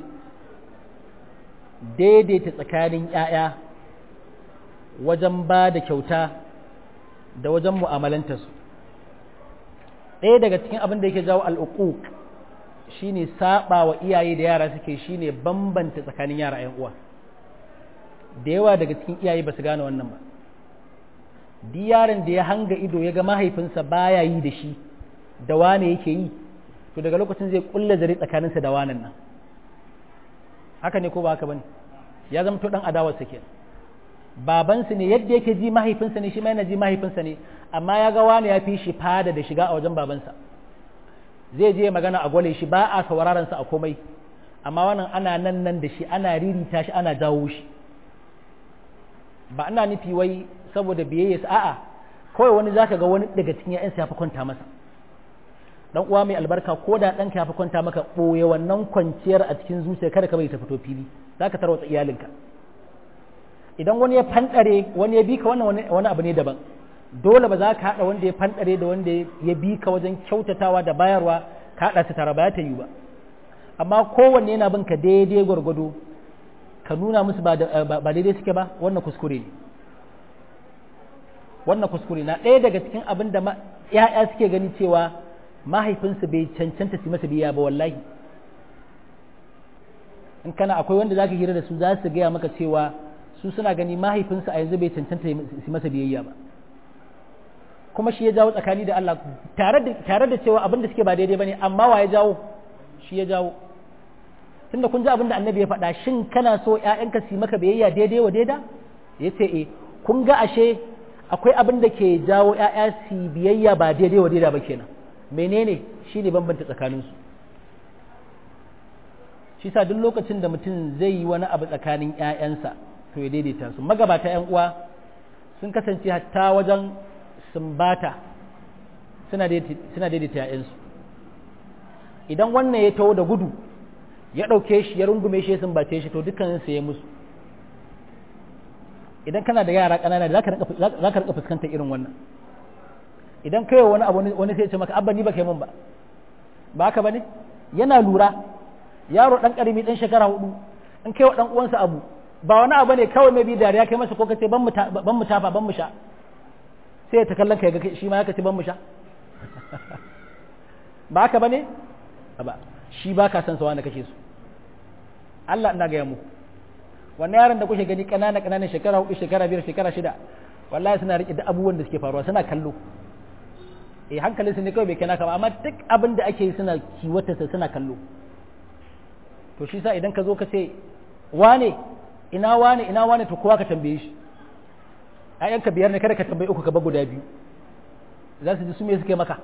daidaita tsakanin ƴaƴa wajen ba da kyauta da wajen mu'amalantarsu ɗaya daga cikin abin da yake jawo al'uquq shine saba wa iyaye da yara suke shine bambanta tsakanin yara ƴan uwa da yawa daga cikin iyaye ba su gane wannan ba duk yaron da ya hanga ido ya ga mahaifinsa baya yi da shi da wane yake yi to daga lokacin zai kulla zare tsakaninsa da wanan nan haka ne ko ba haka bane ya zama to dan adawarsa kenan babansu ne yadda yake ji mahaifinsa ne shi ma yana ji mahaifinsa ne amma ya ga wani ya fi shi fada da shiga a wajen babansa zai je magana a gwale shi ba a sauraron sa a komai amma wannan ana nan nan da shi ana ririta shi ana jawo shi ba ana nufi wai saboda biyayya a'a kawai wani zaka ga wani daga cikin ƴaƴansa ya fi kwanta masa dan uwa mai albarka ko da ɗanka ya fi kwanta maka ɓoye wannan kwanciyar a cikin zuciya kada ka bai ta fito fili zaka tarwatsa iyalinka idan wani ya fanɗare wani ya bi ka wannan wani abu ne daban dole ba za ka haɗa wanda ya fanɗare da wanda ya bi ka wajen kyautatawa da bayarwa ka haɗa su tare ba ta yi ba amma kowanne yana bin ka daidai gwargwado ka nuna musu ba daidai suke ba wannan kuskure ne wannan kuskure na ɗaya daga cikin abin da ‘ya'ya suke gani cewa mahaifinsu bai cancanta su masa biya ba wallahi in kana akwai wanda za ka hira da su za su gaya maka cewa su suna gani mahaifinsu a yanzu bai cancanta su masa biyayya ba kuma shi ya jawo tsakani da Allah tare da cewa abin da suke ba daidai ba ne amma wa ya jawo shi ya jawo tunda kun ji abin da annabi ya faɗa shin kana so ‘ya'yanka su maka biyayya daidai wa daida ya ce e kun ga ashe akwai abin da ke jawo ‘ya'ya su biyayya ba daidai wa daida ba kenan menene shi ne bambanta tsakaninsu shi sa duk lokacin da mutum zai yi wani abu tsakanin ‘ya'yansa to ya daidaita su magabata ‘yan uwa sun kasance hatta wajen sumbata suna daidaita ‘ya'yansu idan wannan ya taho da gudu ya ɗauke shi ya rungume shi ya sumbace shi to dukkaninsa ya musu idan kana da yara ƙanana za ka rika fuskantar irin wannan idan kai wani abu wani sai ce maka abba ni ba kai mun ba ba haka bane yana lura yaro dan karimi dan shekara hudu in kai wa dan uwansa abu ba wani abu ne kawai mai bi dariya kai masa ko kace ban mu ban mu tafa ban mu sha sai ta kallon kai ga shi ma ya kace ban mu sha ba haka bane ba shi ba ka san sa wani kake so Allah ina ga muku wannan yaron da kuke gani kanana kanana shekara hudu shekara biyar shekara shida wallahi suna rike da abubuwan da suke faruwa suna kallo eh hankalin su ne kawai bai kai naka ba amma duk abin da ake yi suna kiwata sa suna kallo to shi sa idan ka zo ka ce wane ina wane ina wane to kowa ka tambaye shi ayyanka biyar ne kada ka tambaye uku ka ba guda biyu za su ji su me suke maka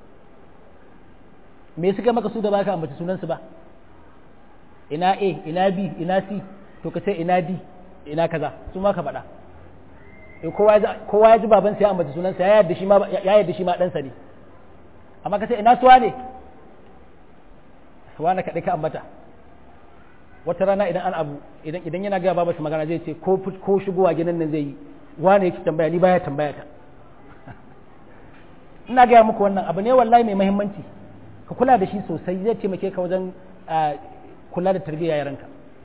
me suka maka su da baka ambaci sunansu ba ina a ina b ina c to ka ce ina d ina kaza su ma ka faɗa kowa ya ji babansa ya ambaci sunansa ya yarda shi ma ya yarda shi ma ɗansa ne amma ka ce ina suwa ne suwa na kaɗai ka ambata wata rana idan an abu idan idan yana gaya babarsa magana zai ce ko ko shigowa gidan nan zai yi wane yake tambaya ni baya tambaya ta ina gaya muku wannan abu ne wallahi mai muhimmanci ka kula da shi sosai zai taimake ka wajen kula da tarbiyyar yaranka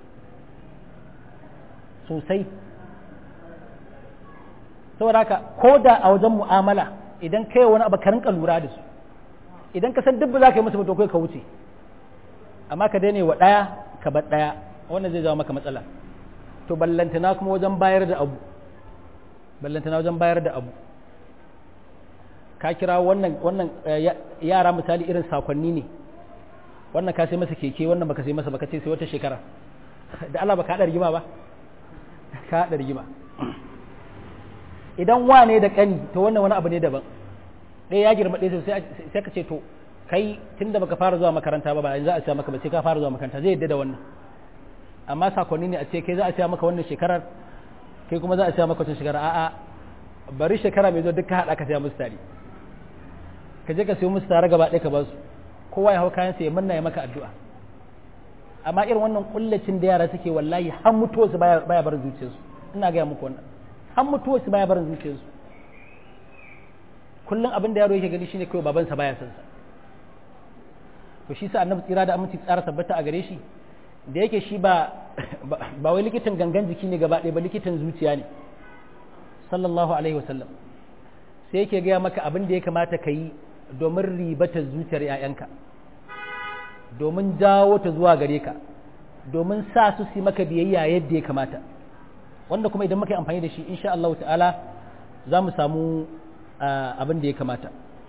sosai saboda haka ko da a wajen mu'amala idan kai wani abu ka rinka lura da su idan ka san dubba za ka yi musu mutu kai ka wuce amma ka daina wa ɗaya ka bar ɗaya wannan zai zama maka matsala to ballantana kuma wajen bayar da abu ballantana wajen bayar da abu ka kira wannan wannan yara misali irin sakonni ne wannan ka sai masa keke wannan baka sai masa baka ce sai wata shekara da Allah baka haɗa rigima ba ka haɗa rigima idan wane da ƙani to wannan wani abu ne daban ɗaya ya girma ɗaya sai ka ce to kai tun da baka fara zuwa makaranta ba ba za a siya maka ba sai ka fara zuwa makaranta zai yadda da wannan amma sakonni ne a ce kai za a siya maka wannan shekarar kai kuma za a siya maka wata shekara a'a bari shekara mai zo duk ka haɗa ka siya musu tare ka je ka siyo musu tare gaba ɗaya ka ba su kowa ya hau kayan sa ya manna ya maka addu'a amma irin wannan kullacin da yara suke wallahi har mutuwarsu baya baya barin zuciyarsu ina gaya muku wannan har mutuwarsu baya barin zuciyarsu kullum abin da yaro yake gani shine kawai babansa baya son sa to shi sa annabi tsira da aminci tsara tabbata a gare shi da yake shi ba ba wai likitan gangan jiki ne gaba ɗaya ba likitan zuciya ne sallallahu alaihi wasallam sai yake gaya maka abin da ya kamata ka yi domin ribata zuciyar 'ya'yanka domin jawo ta zuwa gare ka domin sa su su maka biyayya yadda ya kamata wanda kuma idan muka yi amfani da shi insha Allah ta'ala za mu samu abin da ya kamata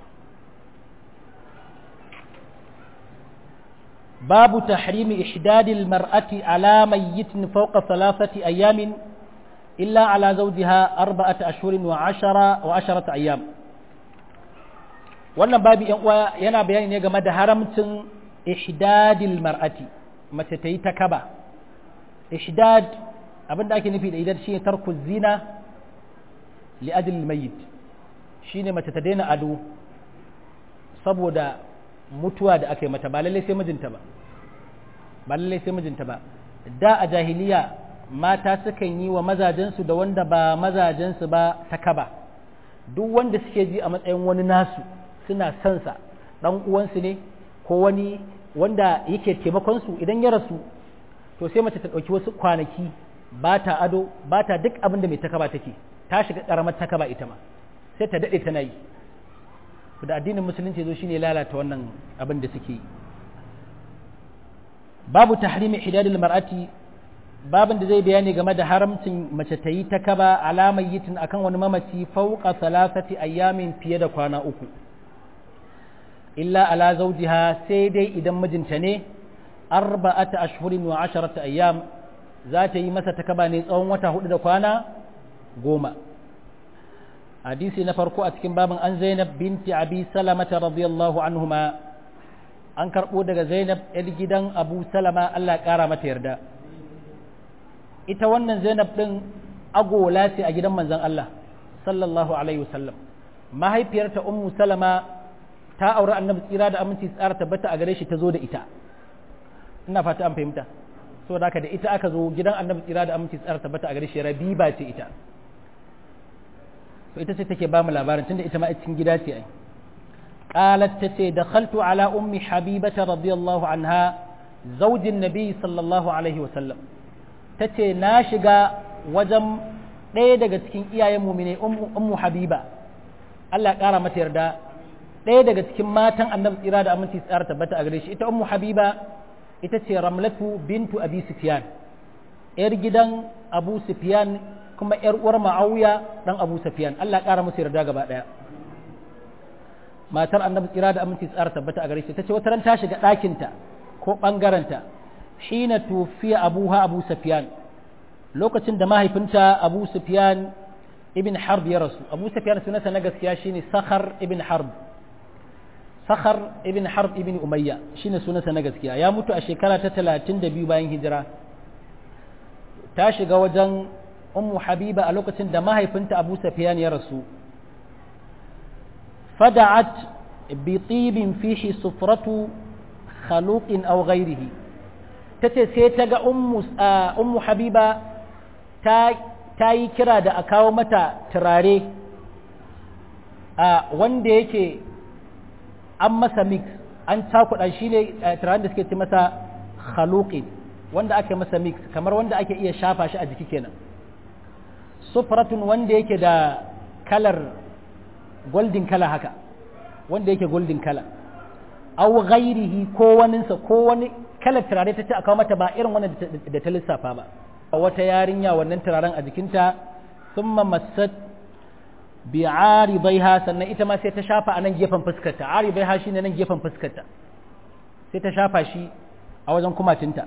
babu tahrimi ihdadil mar'ati ala mayyitin fawqa thalathati ayamin illa ala zawjiha arba'ata ashhurin wa ashara wa asharata ayyam wannan babu yan uwa yana bayani ne game da haramcin ihdadil mar'ati mace ta yi ta kaba ihdad abinda ake nufi da idan shine tarku zina li ajli mayyit shine mace ta daina ado saboda mutuwa da aka yi mata ba lallai sai mijinta ba ba lallai sai mijinta ba da a jahiliya mata sukan yi wa mazajensu da wanda ba mazajensu ba ta kaba duk wanda suke ji a matsayin wani nasu suna son sa dan uwansu ne ko wani wanda yake taimakon su idan ya rasu to sai mace ta ɗauki wasu kwanaki ba ta ado ba ta duk abin da mai takaba take ta shiga ƙaramar takaba ita ma sai ta daɗe tana yi da addinin musulunci zo shine lalata wannan abin da suke yi babu tahrimi hidadul mar'ati babin da zai bayani game da haramcin mace ta yi ta kaba alamar yitin akan wani mamaci fauka salasati ayyamin fiye da kwana uku illa ala zawjiha sai dai idan mijinta ne arba'ata ashhurin wa asharata ayyam za ta yi masa takaba ne tsawon wata hudu da kwana goma hadisi na farko a cikin babin an zainab binti abi salamata radiyallahu anhuma an karɓo daga zainab yar gidan abu salama allah ƙara mata yarda ita wannan zainab ɗin agola ce a gidan manzon allah sallallahu alaihi wasallam mahaifiyarta ummu salama ta auri annabi tsira da aminci tsara tabbata a gare shi ta zo da ita ina fata an fahimta so da da ita aka zo gidan annabi tsira da aminci tsara tabbata a gare shi rabiba ce ita to ita ce take ba mu labarin tunda ita ma a cikin gida ce ai qalat tace dakhaltu ala ummi habibata radiyallahu anha zaujin nabi sallallahu alaihi wa sallam tace na shiga wajen ɗaya daga cikin iyayen mumine ummu habiba Allah ya ƙara mata yarda ɗaya daga cikin matan annabi tsira da aminci tsara tabbata a gare shi ita ummu habiba ita ce ramlatu bintu abi sufyan yar gidan abu sufyan kuma yar uwar ma'awiya dan abu sufyan Allah ya ƙara musu yarda gaba ɗaya matar annabi tsira da aminci tsara tabbata a gare shi tace wata ran ta shiga ɗakinta ko ɓangarenta hina tufiya abuha abu sufyan lokacin da mahaifinta abu sufyan ibn harb ya rasu abu sufyan sunansa na gaskiya shine sakhar ibn harb sakhar ibn harb ibn umayya shine sunansa na gaskiya ya mutu a shekara ta 32 bayan hijira ta shiga wajen ummu habiba a lokacin da mahaifinta abu sufyan ya rasu fada'at bi tibin fihi sufratu khaluqin aw ghayrihi tace sai ta ga ummu ummu habiba ta ta yi kira da a kawo mata turare a wanda yake an masa mix an cakuɗa shi ne turaren da suke ce masa khaluqin wanda ake masa mix kamar wanda ake iya shafa shi a jiki kenan sufratun wanda yake da kalar golden kala haka wanda yake golden kala aw ghairihi ko waninsa ko wani kalar turare ta ce a kawo mata ba irin wannan da ta lissafa ba wata yarinya wannan turaren a jikinta sun masat bi aribaiha sannan ita ma sai ta shafa a nan gefen fuskarta aribaiha shi ne nan gefen fuskarta sai ta shafa shi a wajen kumatinta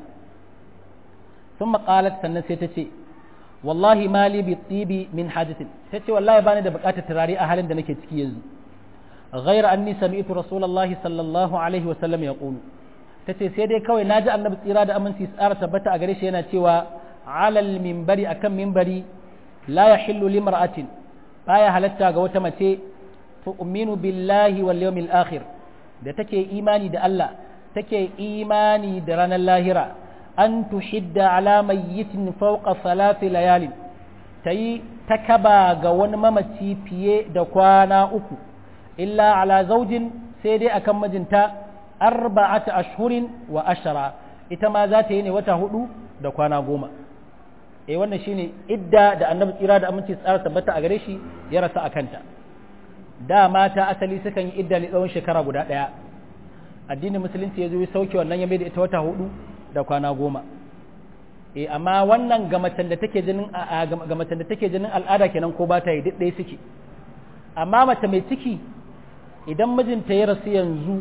sun maƙalat sannan sai ta ce wallahi mali bi tsibi min hajjatin ta ce wallahi bani da buƙatar turare a halin da nake ciki yanzu غير أني سمعت رسول الله صلى الله عليه وسلم يقول تتي سيدي كوي ناجي النبي tsira da aminci tsara tabbata a gare shi yana cewa alal mimbari akan mimbari la yahillu limra'atin baya halatta ga wata mace tu'minu billahi wal yawmil akhir da take imani da Allah take imani da ranar lahira an tuhidda ala mayyitin fawqa salati layalin tayi takaba ga wani mamaci fiye da kwana uku illa ala zaujin sai dai akan mijinta arba'ata ashhurin wa ashara ita ma za ta yi ne wata hudu da kwana goma eh wannan shine idda da annabi tsira da aminci tsara tabbata a gare shi ya rasa a kanta da mata asali sukan yi idda ne tsawon shekara guda ɗaya addinin musulunci ya zo ya sauke wannan ya mai da ita wata hudu da kwana goma eh amma wannan ga macen da take jinin ga macen da take jinin al'ada kenan ko ba ta yi duk ɗaya suke amma mace mai ciki idan mijinta ya rasu yanzu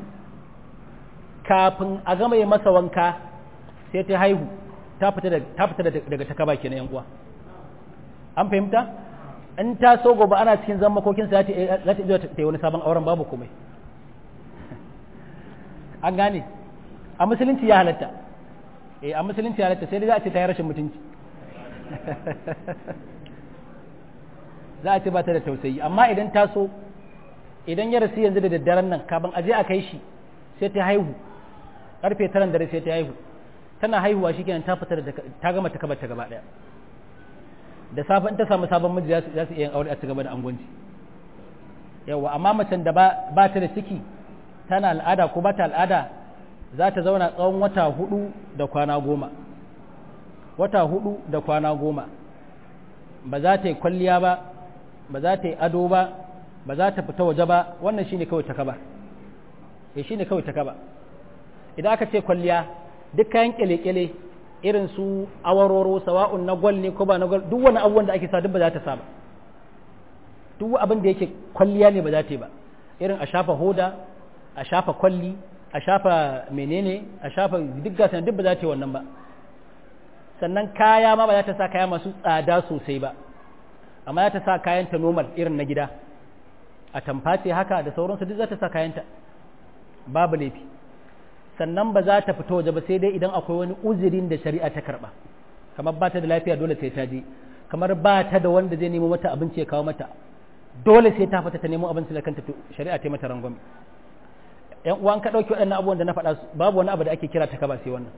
kafin a gama yi masa wanka sai ta haihu ta fita daga takaba kenan yan uwa an fahimta in ta so gobe ana cikin zan makokinsa za ta iya ta yi wani sabon auren babu komai an gane a musulunci ya halatta eh a musulunci ya halatta sai dai za a ce ta yi rashin mutunci za a ce ba ta da tausayi amma idan ta so idan ya rasu yanzu da daddaren nan kafin aje a kai shi sai ta haihu karfe taran dare sai ta haihu tana haihuwa shi kenan ta fita da ta gama ta kabar ta gaba daya da safe in ta samu sabon miji za su iya aure a ci gaba da angonci yawa amma macen da ba ta da ciki tana al'ada ko ba ta al'ada za ta zauna tsawon wata hudu da kwana goma wata hudu da kwana goma ba za ta yi kwalliya ba ba za ta yi ado ba ba za ta fita waje ba wannan shine kawai ta kaba eh shine kawai ta kaba idan aka ce kwalliya duk kayan kyale-kyale irin su awaroro sawa'un na gwal ne ko ba na gwal duk wani abubuwan da ake sa duk ba za ta sa ba duk abin da yake kwalliya ne ba za ta yi ba irin a shafa hoda a shafa kwalli a shafa menene a shafa duk gasan duk ba za ta yi wannan ba sannan kaya ma ba za ta sa kaya masu tsada sosai ba amma za ta sa kayanta normal irin na gida a tamface haka da sauransu duk za ta sa kayanta babu laifi sannan ba za ta fito waje ba sai dai idan akwai wani uzurin da shari'a ta karba kamar ba ta da lafiya dole sai ta je kamar ba ta da wanda zai nemo mata abinci ya kawo mata dole sai ta fita ta nemo abinci da kanta shari'a ta mata rangwame yan uwan ka dauki waɗannan abubuwan da na faɗa babu wani abu da ake kira ta kaba sai wannan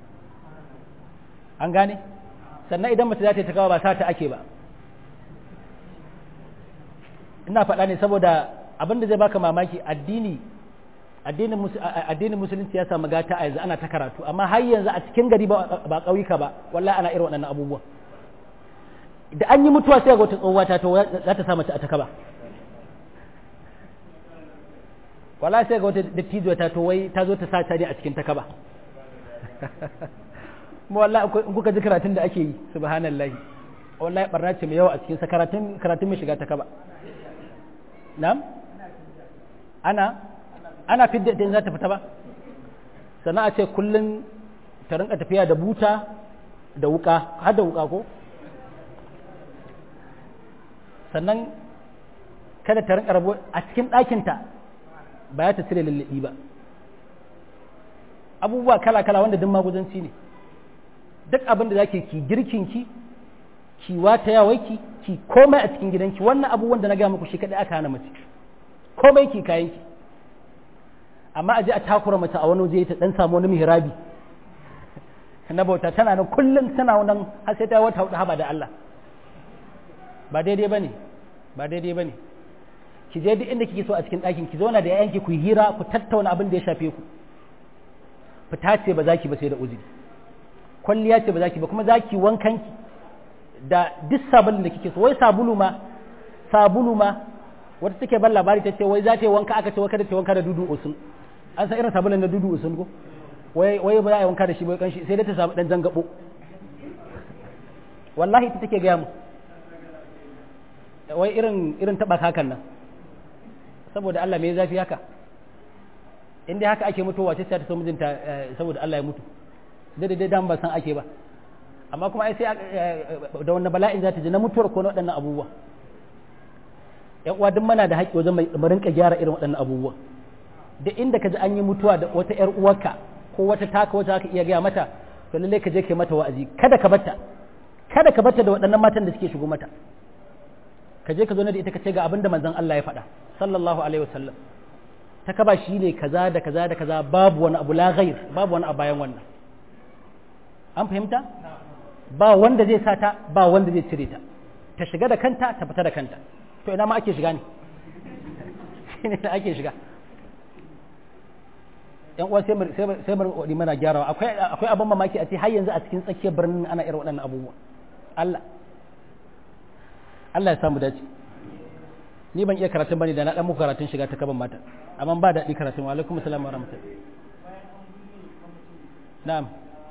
an gane sannan idan mace za ta yi ta kaba ba sa ta ake ba ina faɗa ne saboda abin da zai baka mamaki addini addinin musulunci ya samu gata a yanzu ana ta karatu amma har yanzu a cikin gari ba ƙauyuka ba wallahi ana irin waɗannan abubuwa da an yi mutuwa sai ga wata tsohuwa ta to za ta sa mace a takaba wallahi sai ga wata dattijo ta to wai ta zo ta sa ta ne a cikin takaba mu wallahi in kuka ji karatun da ake yi subhanallahi wallahi barna ce mai yawa a cikin sa karatun karatun mai shiga takaba na'am ana ana fidda din za ta fita ba sannan a ce kullum ta rinka tafiya da buta da wuka har da wuka ko sannan kada ta rinka rabo a cikin ɗakinta ba ya ta cire lullubi ba abubuwa kala-kala wanda duk maguzanci ne duk abin da zake ki girkinki ki wata yawai ki komai a cikin gidanki wannan abubuwan da na gaya muku shi kadai aka hana mace komai ki kayanki amma a je a takura mace a wani waje ta dan samu wani mihrabi na bauta tana nan kullum tana nan har sai ta wata hudu haba da Allah ba daidai bane ba daidai bane ki je duk inda kike so a cikin ɗakin ki zauna da yayanki ku hira ku tattauna abin da ya shafe ku fita ce ba za ki ba sai da uzuri kwalliya ce ba za ki ba kuma za ki wankanki da duk sabulun da kike so wai sabulu ma sabulu ma wata take ban labari ta ce wai za ta yi wanka aka ce wai kada ta wanka da dudu usun an san irin sabulun na dudu usun ko wai wai ba za a yi wanka da shi bai kanshi sai dai ta samu dan zangabo wallahi ita take gaya mu wai irin irin taba kakan nan saboda Allah me zafi haka in dai haka ake mutuwa ce ta so mijinta saboda Allah ya mutu da dai dan ba san ake ba amma kuma ai sai da wannan bala'in za ta ji na mutuwar ko na waɗannan abubuwa yan uwa duk mana da haƙƙi wajen mu rinka gyara irin waɗannan abubuwa da inda ka ji an yi mutuwa da wata ƴar uwarka ko wata taka wata ka iya gaya mata to lalle ka je kai mata wa'azi kada ka batta kada ka batta da waɗannan matan da suke shigo mata ka je ka zo da ita ka ce ga abin da manzon Allah ya faɗa sallallahu alaihi wasallam ta kaba shi ne kaza da kaza da kaza babu wani abu la ghair babu wani abu bayan wannan an fahimta ba wanda zai sa ta ba wanda zai cire ta ta shiga da kanta ta fita da kanta to ina ma ake shiga ne shine da ake shiga yan uwa sai sai bar wadi mana gyarawa akwai akwai abin mamaki a ce har yanzu a cikin tsakiyar birnin ana irin waɗannan abubuwa Allah Allah ya samu dace ni ban iya karatun bane da na dan muku karatun shiga ta kaban mata amma ba daɗi karatun wa alaikum assalam wa rahmatullahi na'am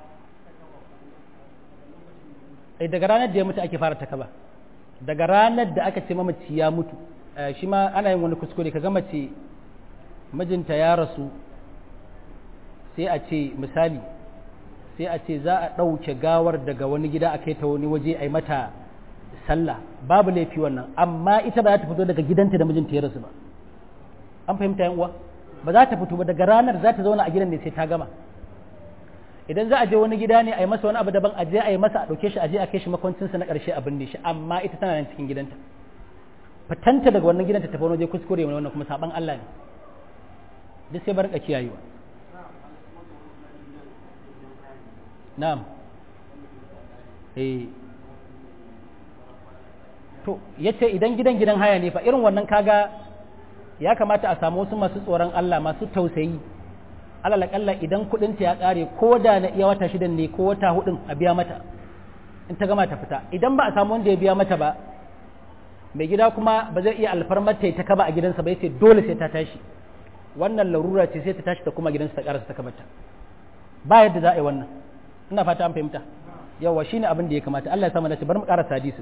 ai daga ranar da ya mutu ake fara takaba daga ranar da aka ce mamaci ya mutu shi ma ana yin wani kuskure ka gama ce mijinta ya rasu sai a ce misali sai a ce za a ɗauke gawar daga wani gida a kai ta wani waje a yi mata sallah babu laifi wannan amma ita ba za ta fito daga gidanta da mijinta ya rasu ba an fahimta yan uwa ba za ta fito ba daga ranar za ta zauna a gidan ne sai ta gama idan za a je wani gida ne a yi masa wani abu daban a je a yi masa a ɗauke shi a je a kai shi makwancinsa na ƙarshe a binne shi amma ita tana nan cikin gidanta fitanta daga wannan gidanta ta wani waje kuskure mai wannan kuma saban Allah ne duk sai bar ka kiyayewa na'am eh to yace idan gidan gidan haya ne fa irin wannan kaga ya kamata a samu wasu masu tsoron Allah masu tausayi alal akalla idan kudin ta ya kare ko da na iya wata shidan ne ko wata hudun a biya mata in ta gama ta fita idan ba a samu wanda ya biya mata ba mai gida kuma ba zai iya alfarmar ta ta kaba a gidansa ba yace dole sai ta tashi wannan larura ce sai ta tashi ta kuma gidansa ta karasa ta kabata ba yadda za a yi wannan ina fata an fahimta yawa shine abin da ya kamata Allah ya samu dace bar mu karasa hadisi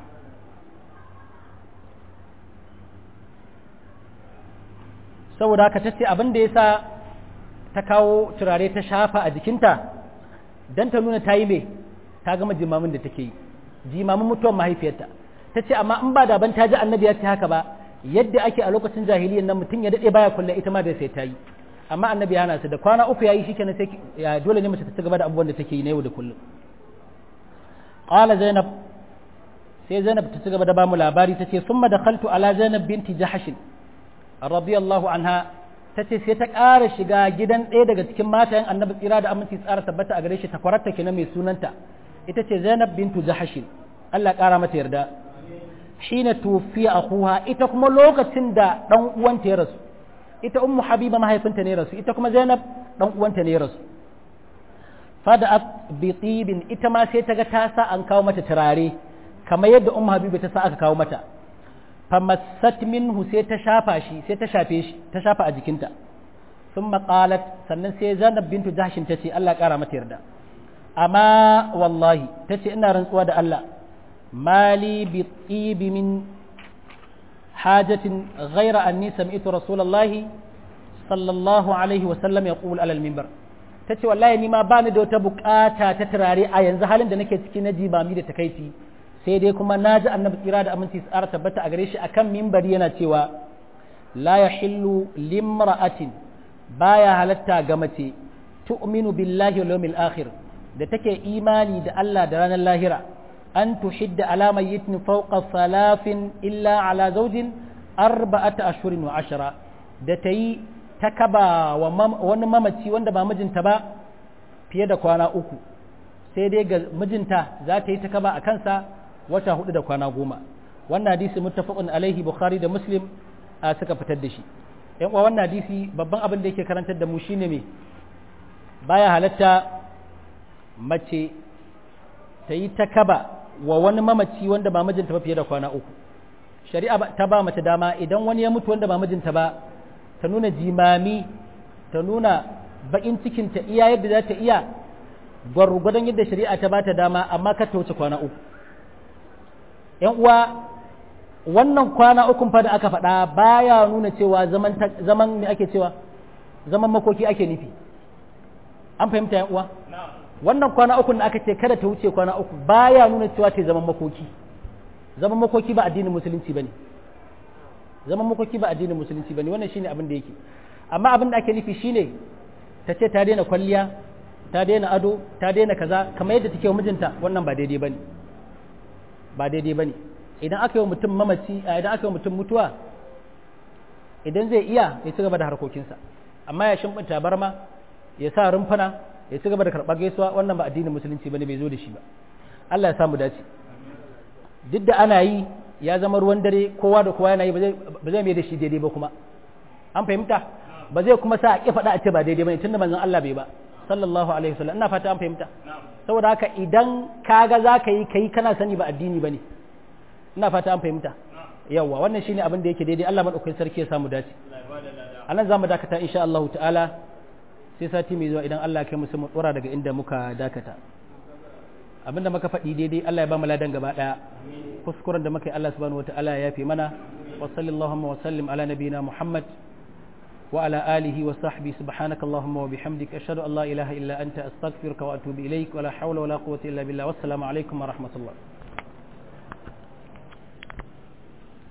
saboda haka tace abin da yasa ta kawo turare ta shafa a jikinta dan ta nuna ta yi me ta gama jimamin da take yi jimamin mutuwar mahaifiyarta ta ce amma in ba da ban ta ji annabi ya ce haka ba yadda ake a lokacin jahiliyyar nan mutum ya daɗe baya kulle ita ma da sai ta yi amma annabi ya hana su da kwana uku yayi shikenan sai ya dole ne mace ta gaba da abubuwan da take yi na yau da kullum qala zainab sai zainab ta ci gaba da bamu labari ta ce summa dakhaltu ala zainab binti jahash radiyallahu anha ta ce sai ta ƙara shiga gidan ɗaya daga cikin matayen annabi tsira da aminci tsara tabbata a gare shi ta kwararta kenan mai sunanta ita ce zainab bintu jahash Allah ƙara mata yarda hina tufiya akuha ita kuma lokacin da dan uwanta ya rasu ita ummu habiba mahaifinta ne rasu ita kuma zainab dan uwanta ne rasu fada'at bi tibin ita ma sai ta ga ta sa an kawo mata turare kamar yadda ummu habiba ta sa aka kawo mata famassat minhu sai ta shafa shi sai ta shafe shi ta shafa a jikinta thumma qalat sannan sai zainab bintu jahshin tace Allah ƙara mata yarda amma wallahi tace ina rantsuwa da Allah مالي بالطيب من حاجة غير أني سمعت رسول الله صلى الله عليه وسلم يقول على المنبر tace wallahi ni ma bani da wata bukata ta turare a yanzu halin da nake ciki na jibami da takaici sai dai kuma na ji annabi tsira da aminci tsara tabbata a gare shi akan mimbari yana cewa la yahillu limra'atin baya halatta ga mace tu'minu billahi wal yawmil akhir da take imani da Allah da ranar lahira أن تحد على ميت فوق ثلاث إلا على زوج أربعة أشهر وعشرة da ta yi ta kaba wa wani mamaci wanda ba mijinta ba fiye da kwana uku sai dai ga mijinta za ta yi ta kaba a kansa wata hudu da kwana goma wannan hadisi muttafaqun alaihi bukhari da muslim a suka fitar da shi yan uwa wannan hadisi babban abin da yake karantar da mu shine me baya halatta mace ta yi ta kaba wa wani mamaci wanda ba mijinta ba fiye da kwana uku shari'a ta ba mace dama idan wani ya mutu wanda ba mijinta ba ta nuna jimami ta nuna bakin cikinta iya yadda za ta iya gwargwadon yadda shari'a ta ba ta dama amma ka ta wuce kwana uku yan uwa wannan kwana ukun fa da aka faɗa baya nuna cewa zaman zaman me ake cewa zaman makoki ake nufi an fahimta yan uwa wannan kwana uku da aka ce kada ta wuce kwana uku baya nuna cewa ta zaman makoki zaman makoki ba addinin musulunci bane zaman makoki ba addinin musulunci bane wannan shine abin da yake amma abin da ake nufi shine ta ce ta daina kwalliya ta daina ado ta daina kaza kamar yadda take wa mijinta wannan ba daidai bane ba daidai bane idan aka yi wa mutum mamaci idan aka yi wa mutum mutuwa idan zai iya ya ci gaba da harkokinsa amma ya shimfinta barma ya sa rumfana ya ci gaba da karɓar gaisuwa wannan ba addinin musulunci bane bai zo da shi ba Allah ya samu dace duk da ana yi ya zama ruwan dare kowa da kowa yana yi ba zai mai da shi daidai ba kuma an fahimta ba zai kuma sa a ƙi faɗa a ce ba daidai bane tunda manzon Allah bai ba sallallahu alaihi wasallam ina fata an fahimta saboda haka idan kaga za ka yi kai kana sani ba addini bane ina fata an fahimta yawwa wannan shine abin da yake daidai Allah madaukakin sarki ya samu dace anan zamu dakata insha Allah ta'ala sai sati mai zuwa idan Allah kai musu mu tsora daga inda muka dakata abinda muka faɗi daidai Allah ya ba mu ladan gaba daya kuskuren da muka yi Allah subhanahu wataala ya yafe mana wa sallallahu wa sallim ala nabiyina Muhammad wa ala alihi wa sahbihi subhanaka allahumma wa bihamdika ashhadu an la ilaha illa anta astaghfiruka wa atubu ilaik wa la hawla wa la quwwata illa billah wassalamu alaikum wa rahmatullah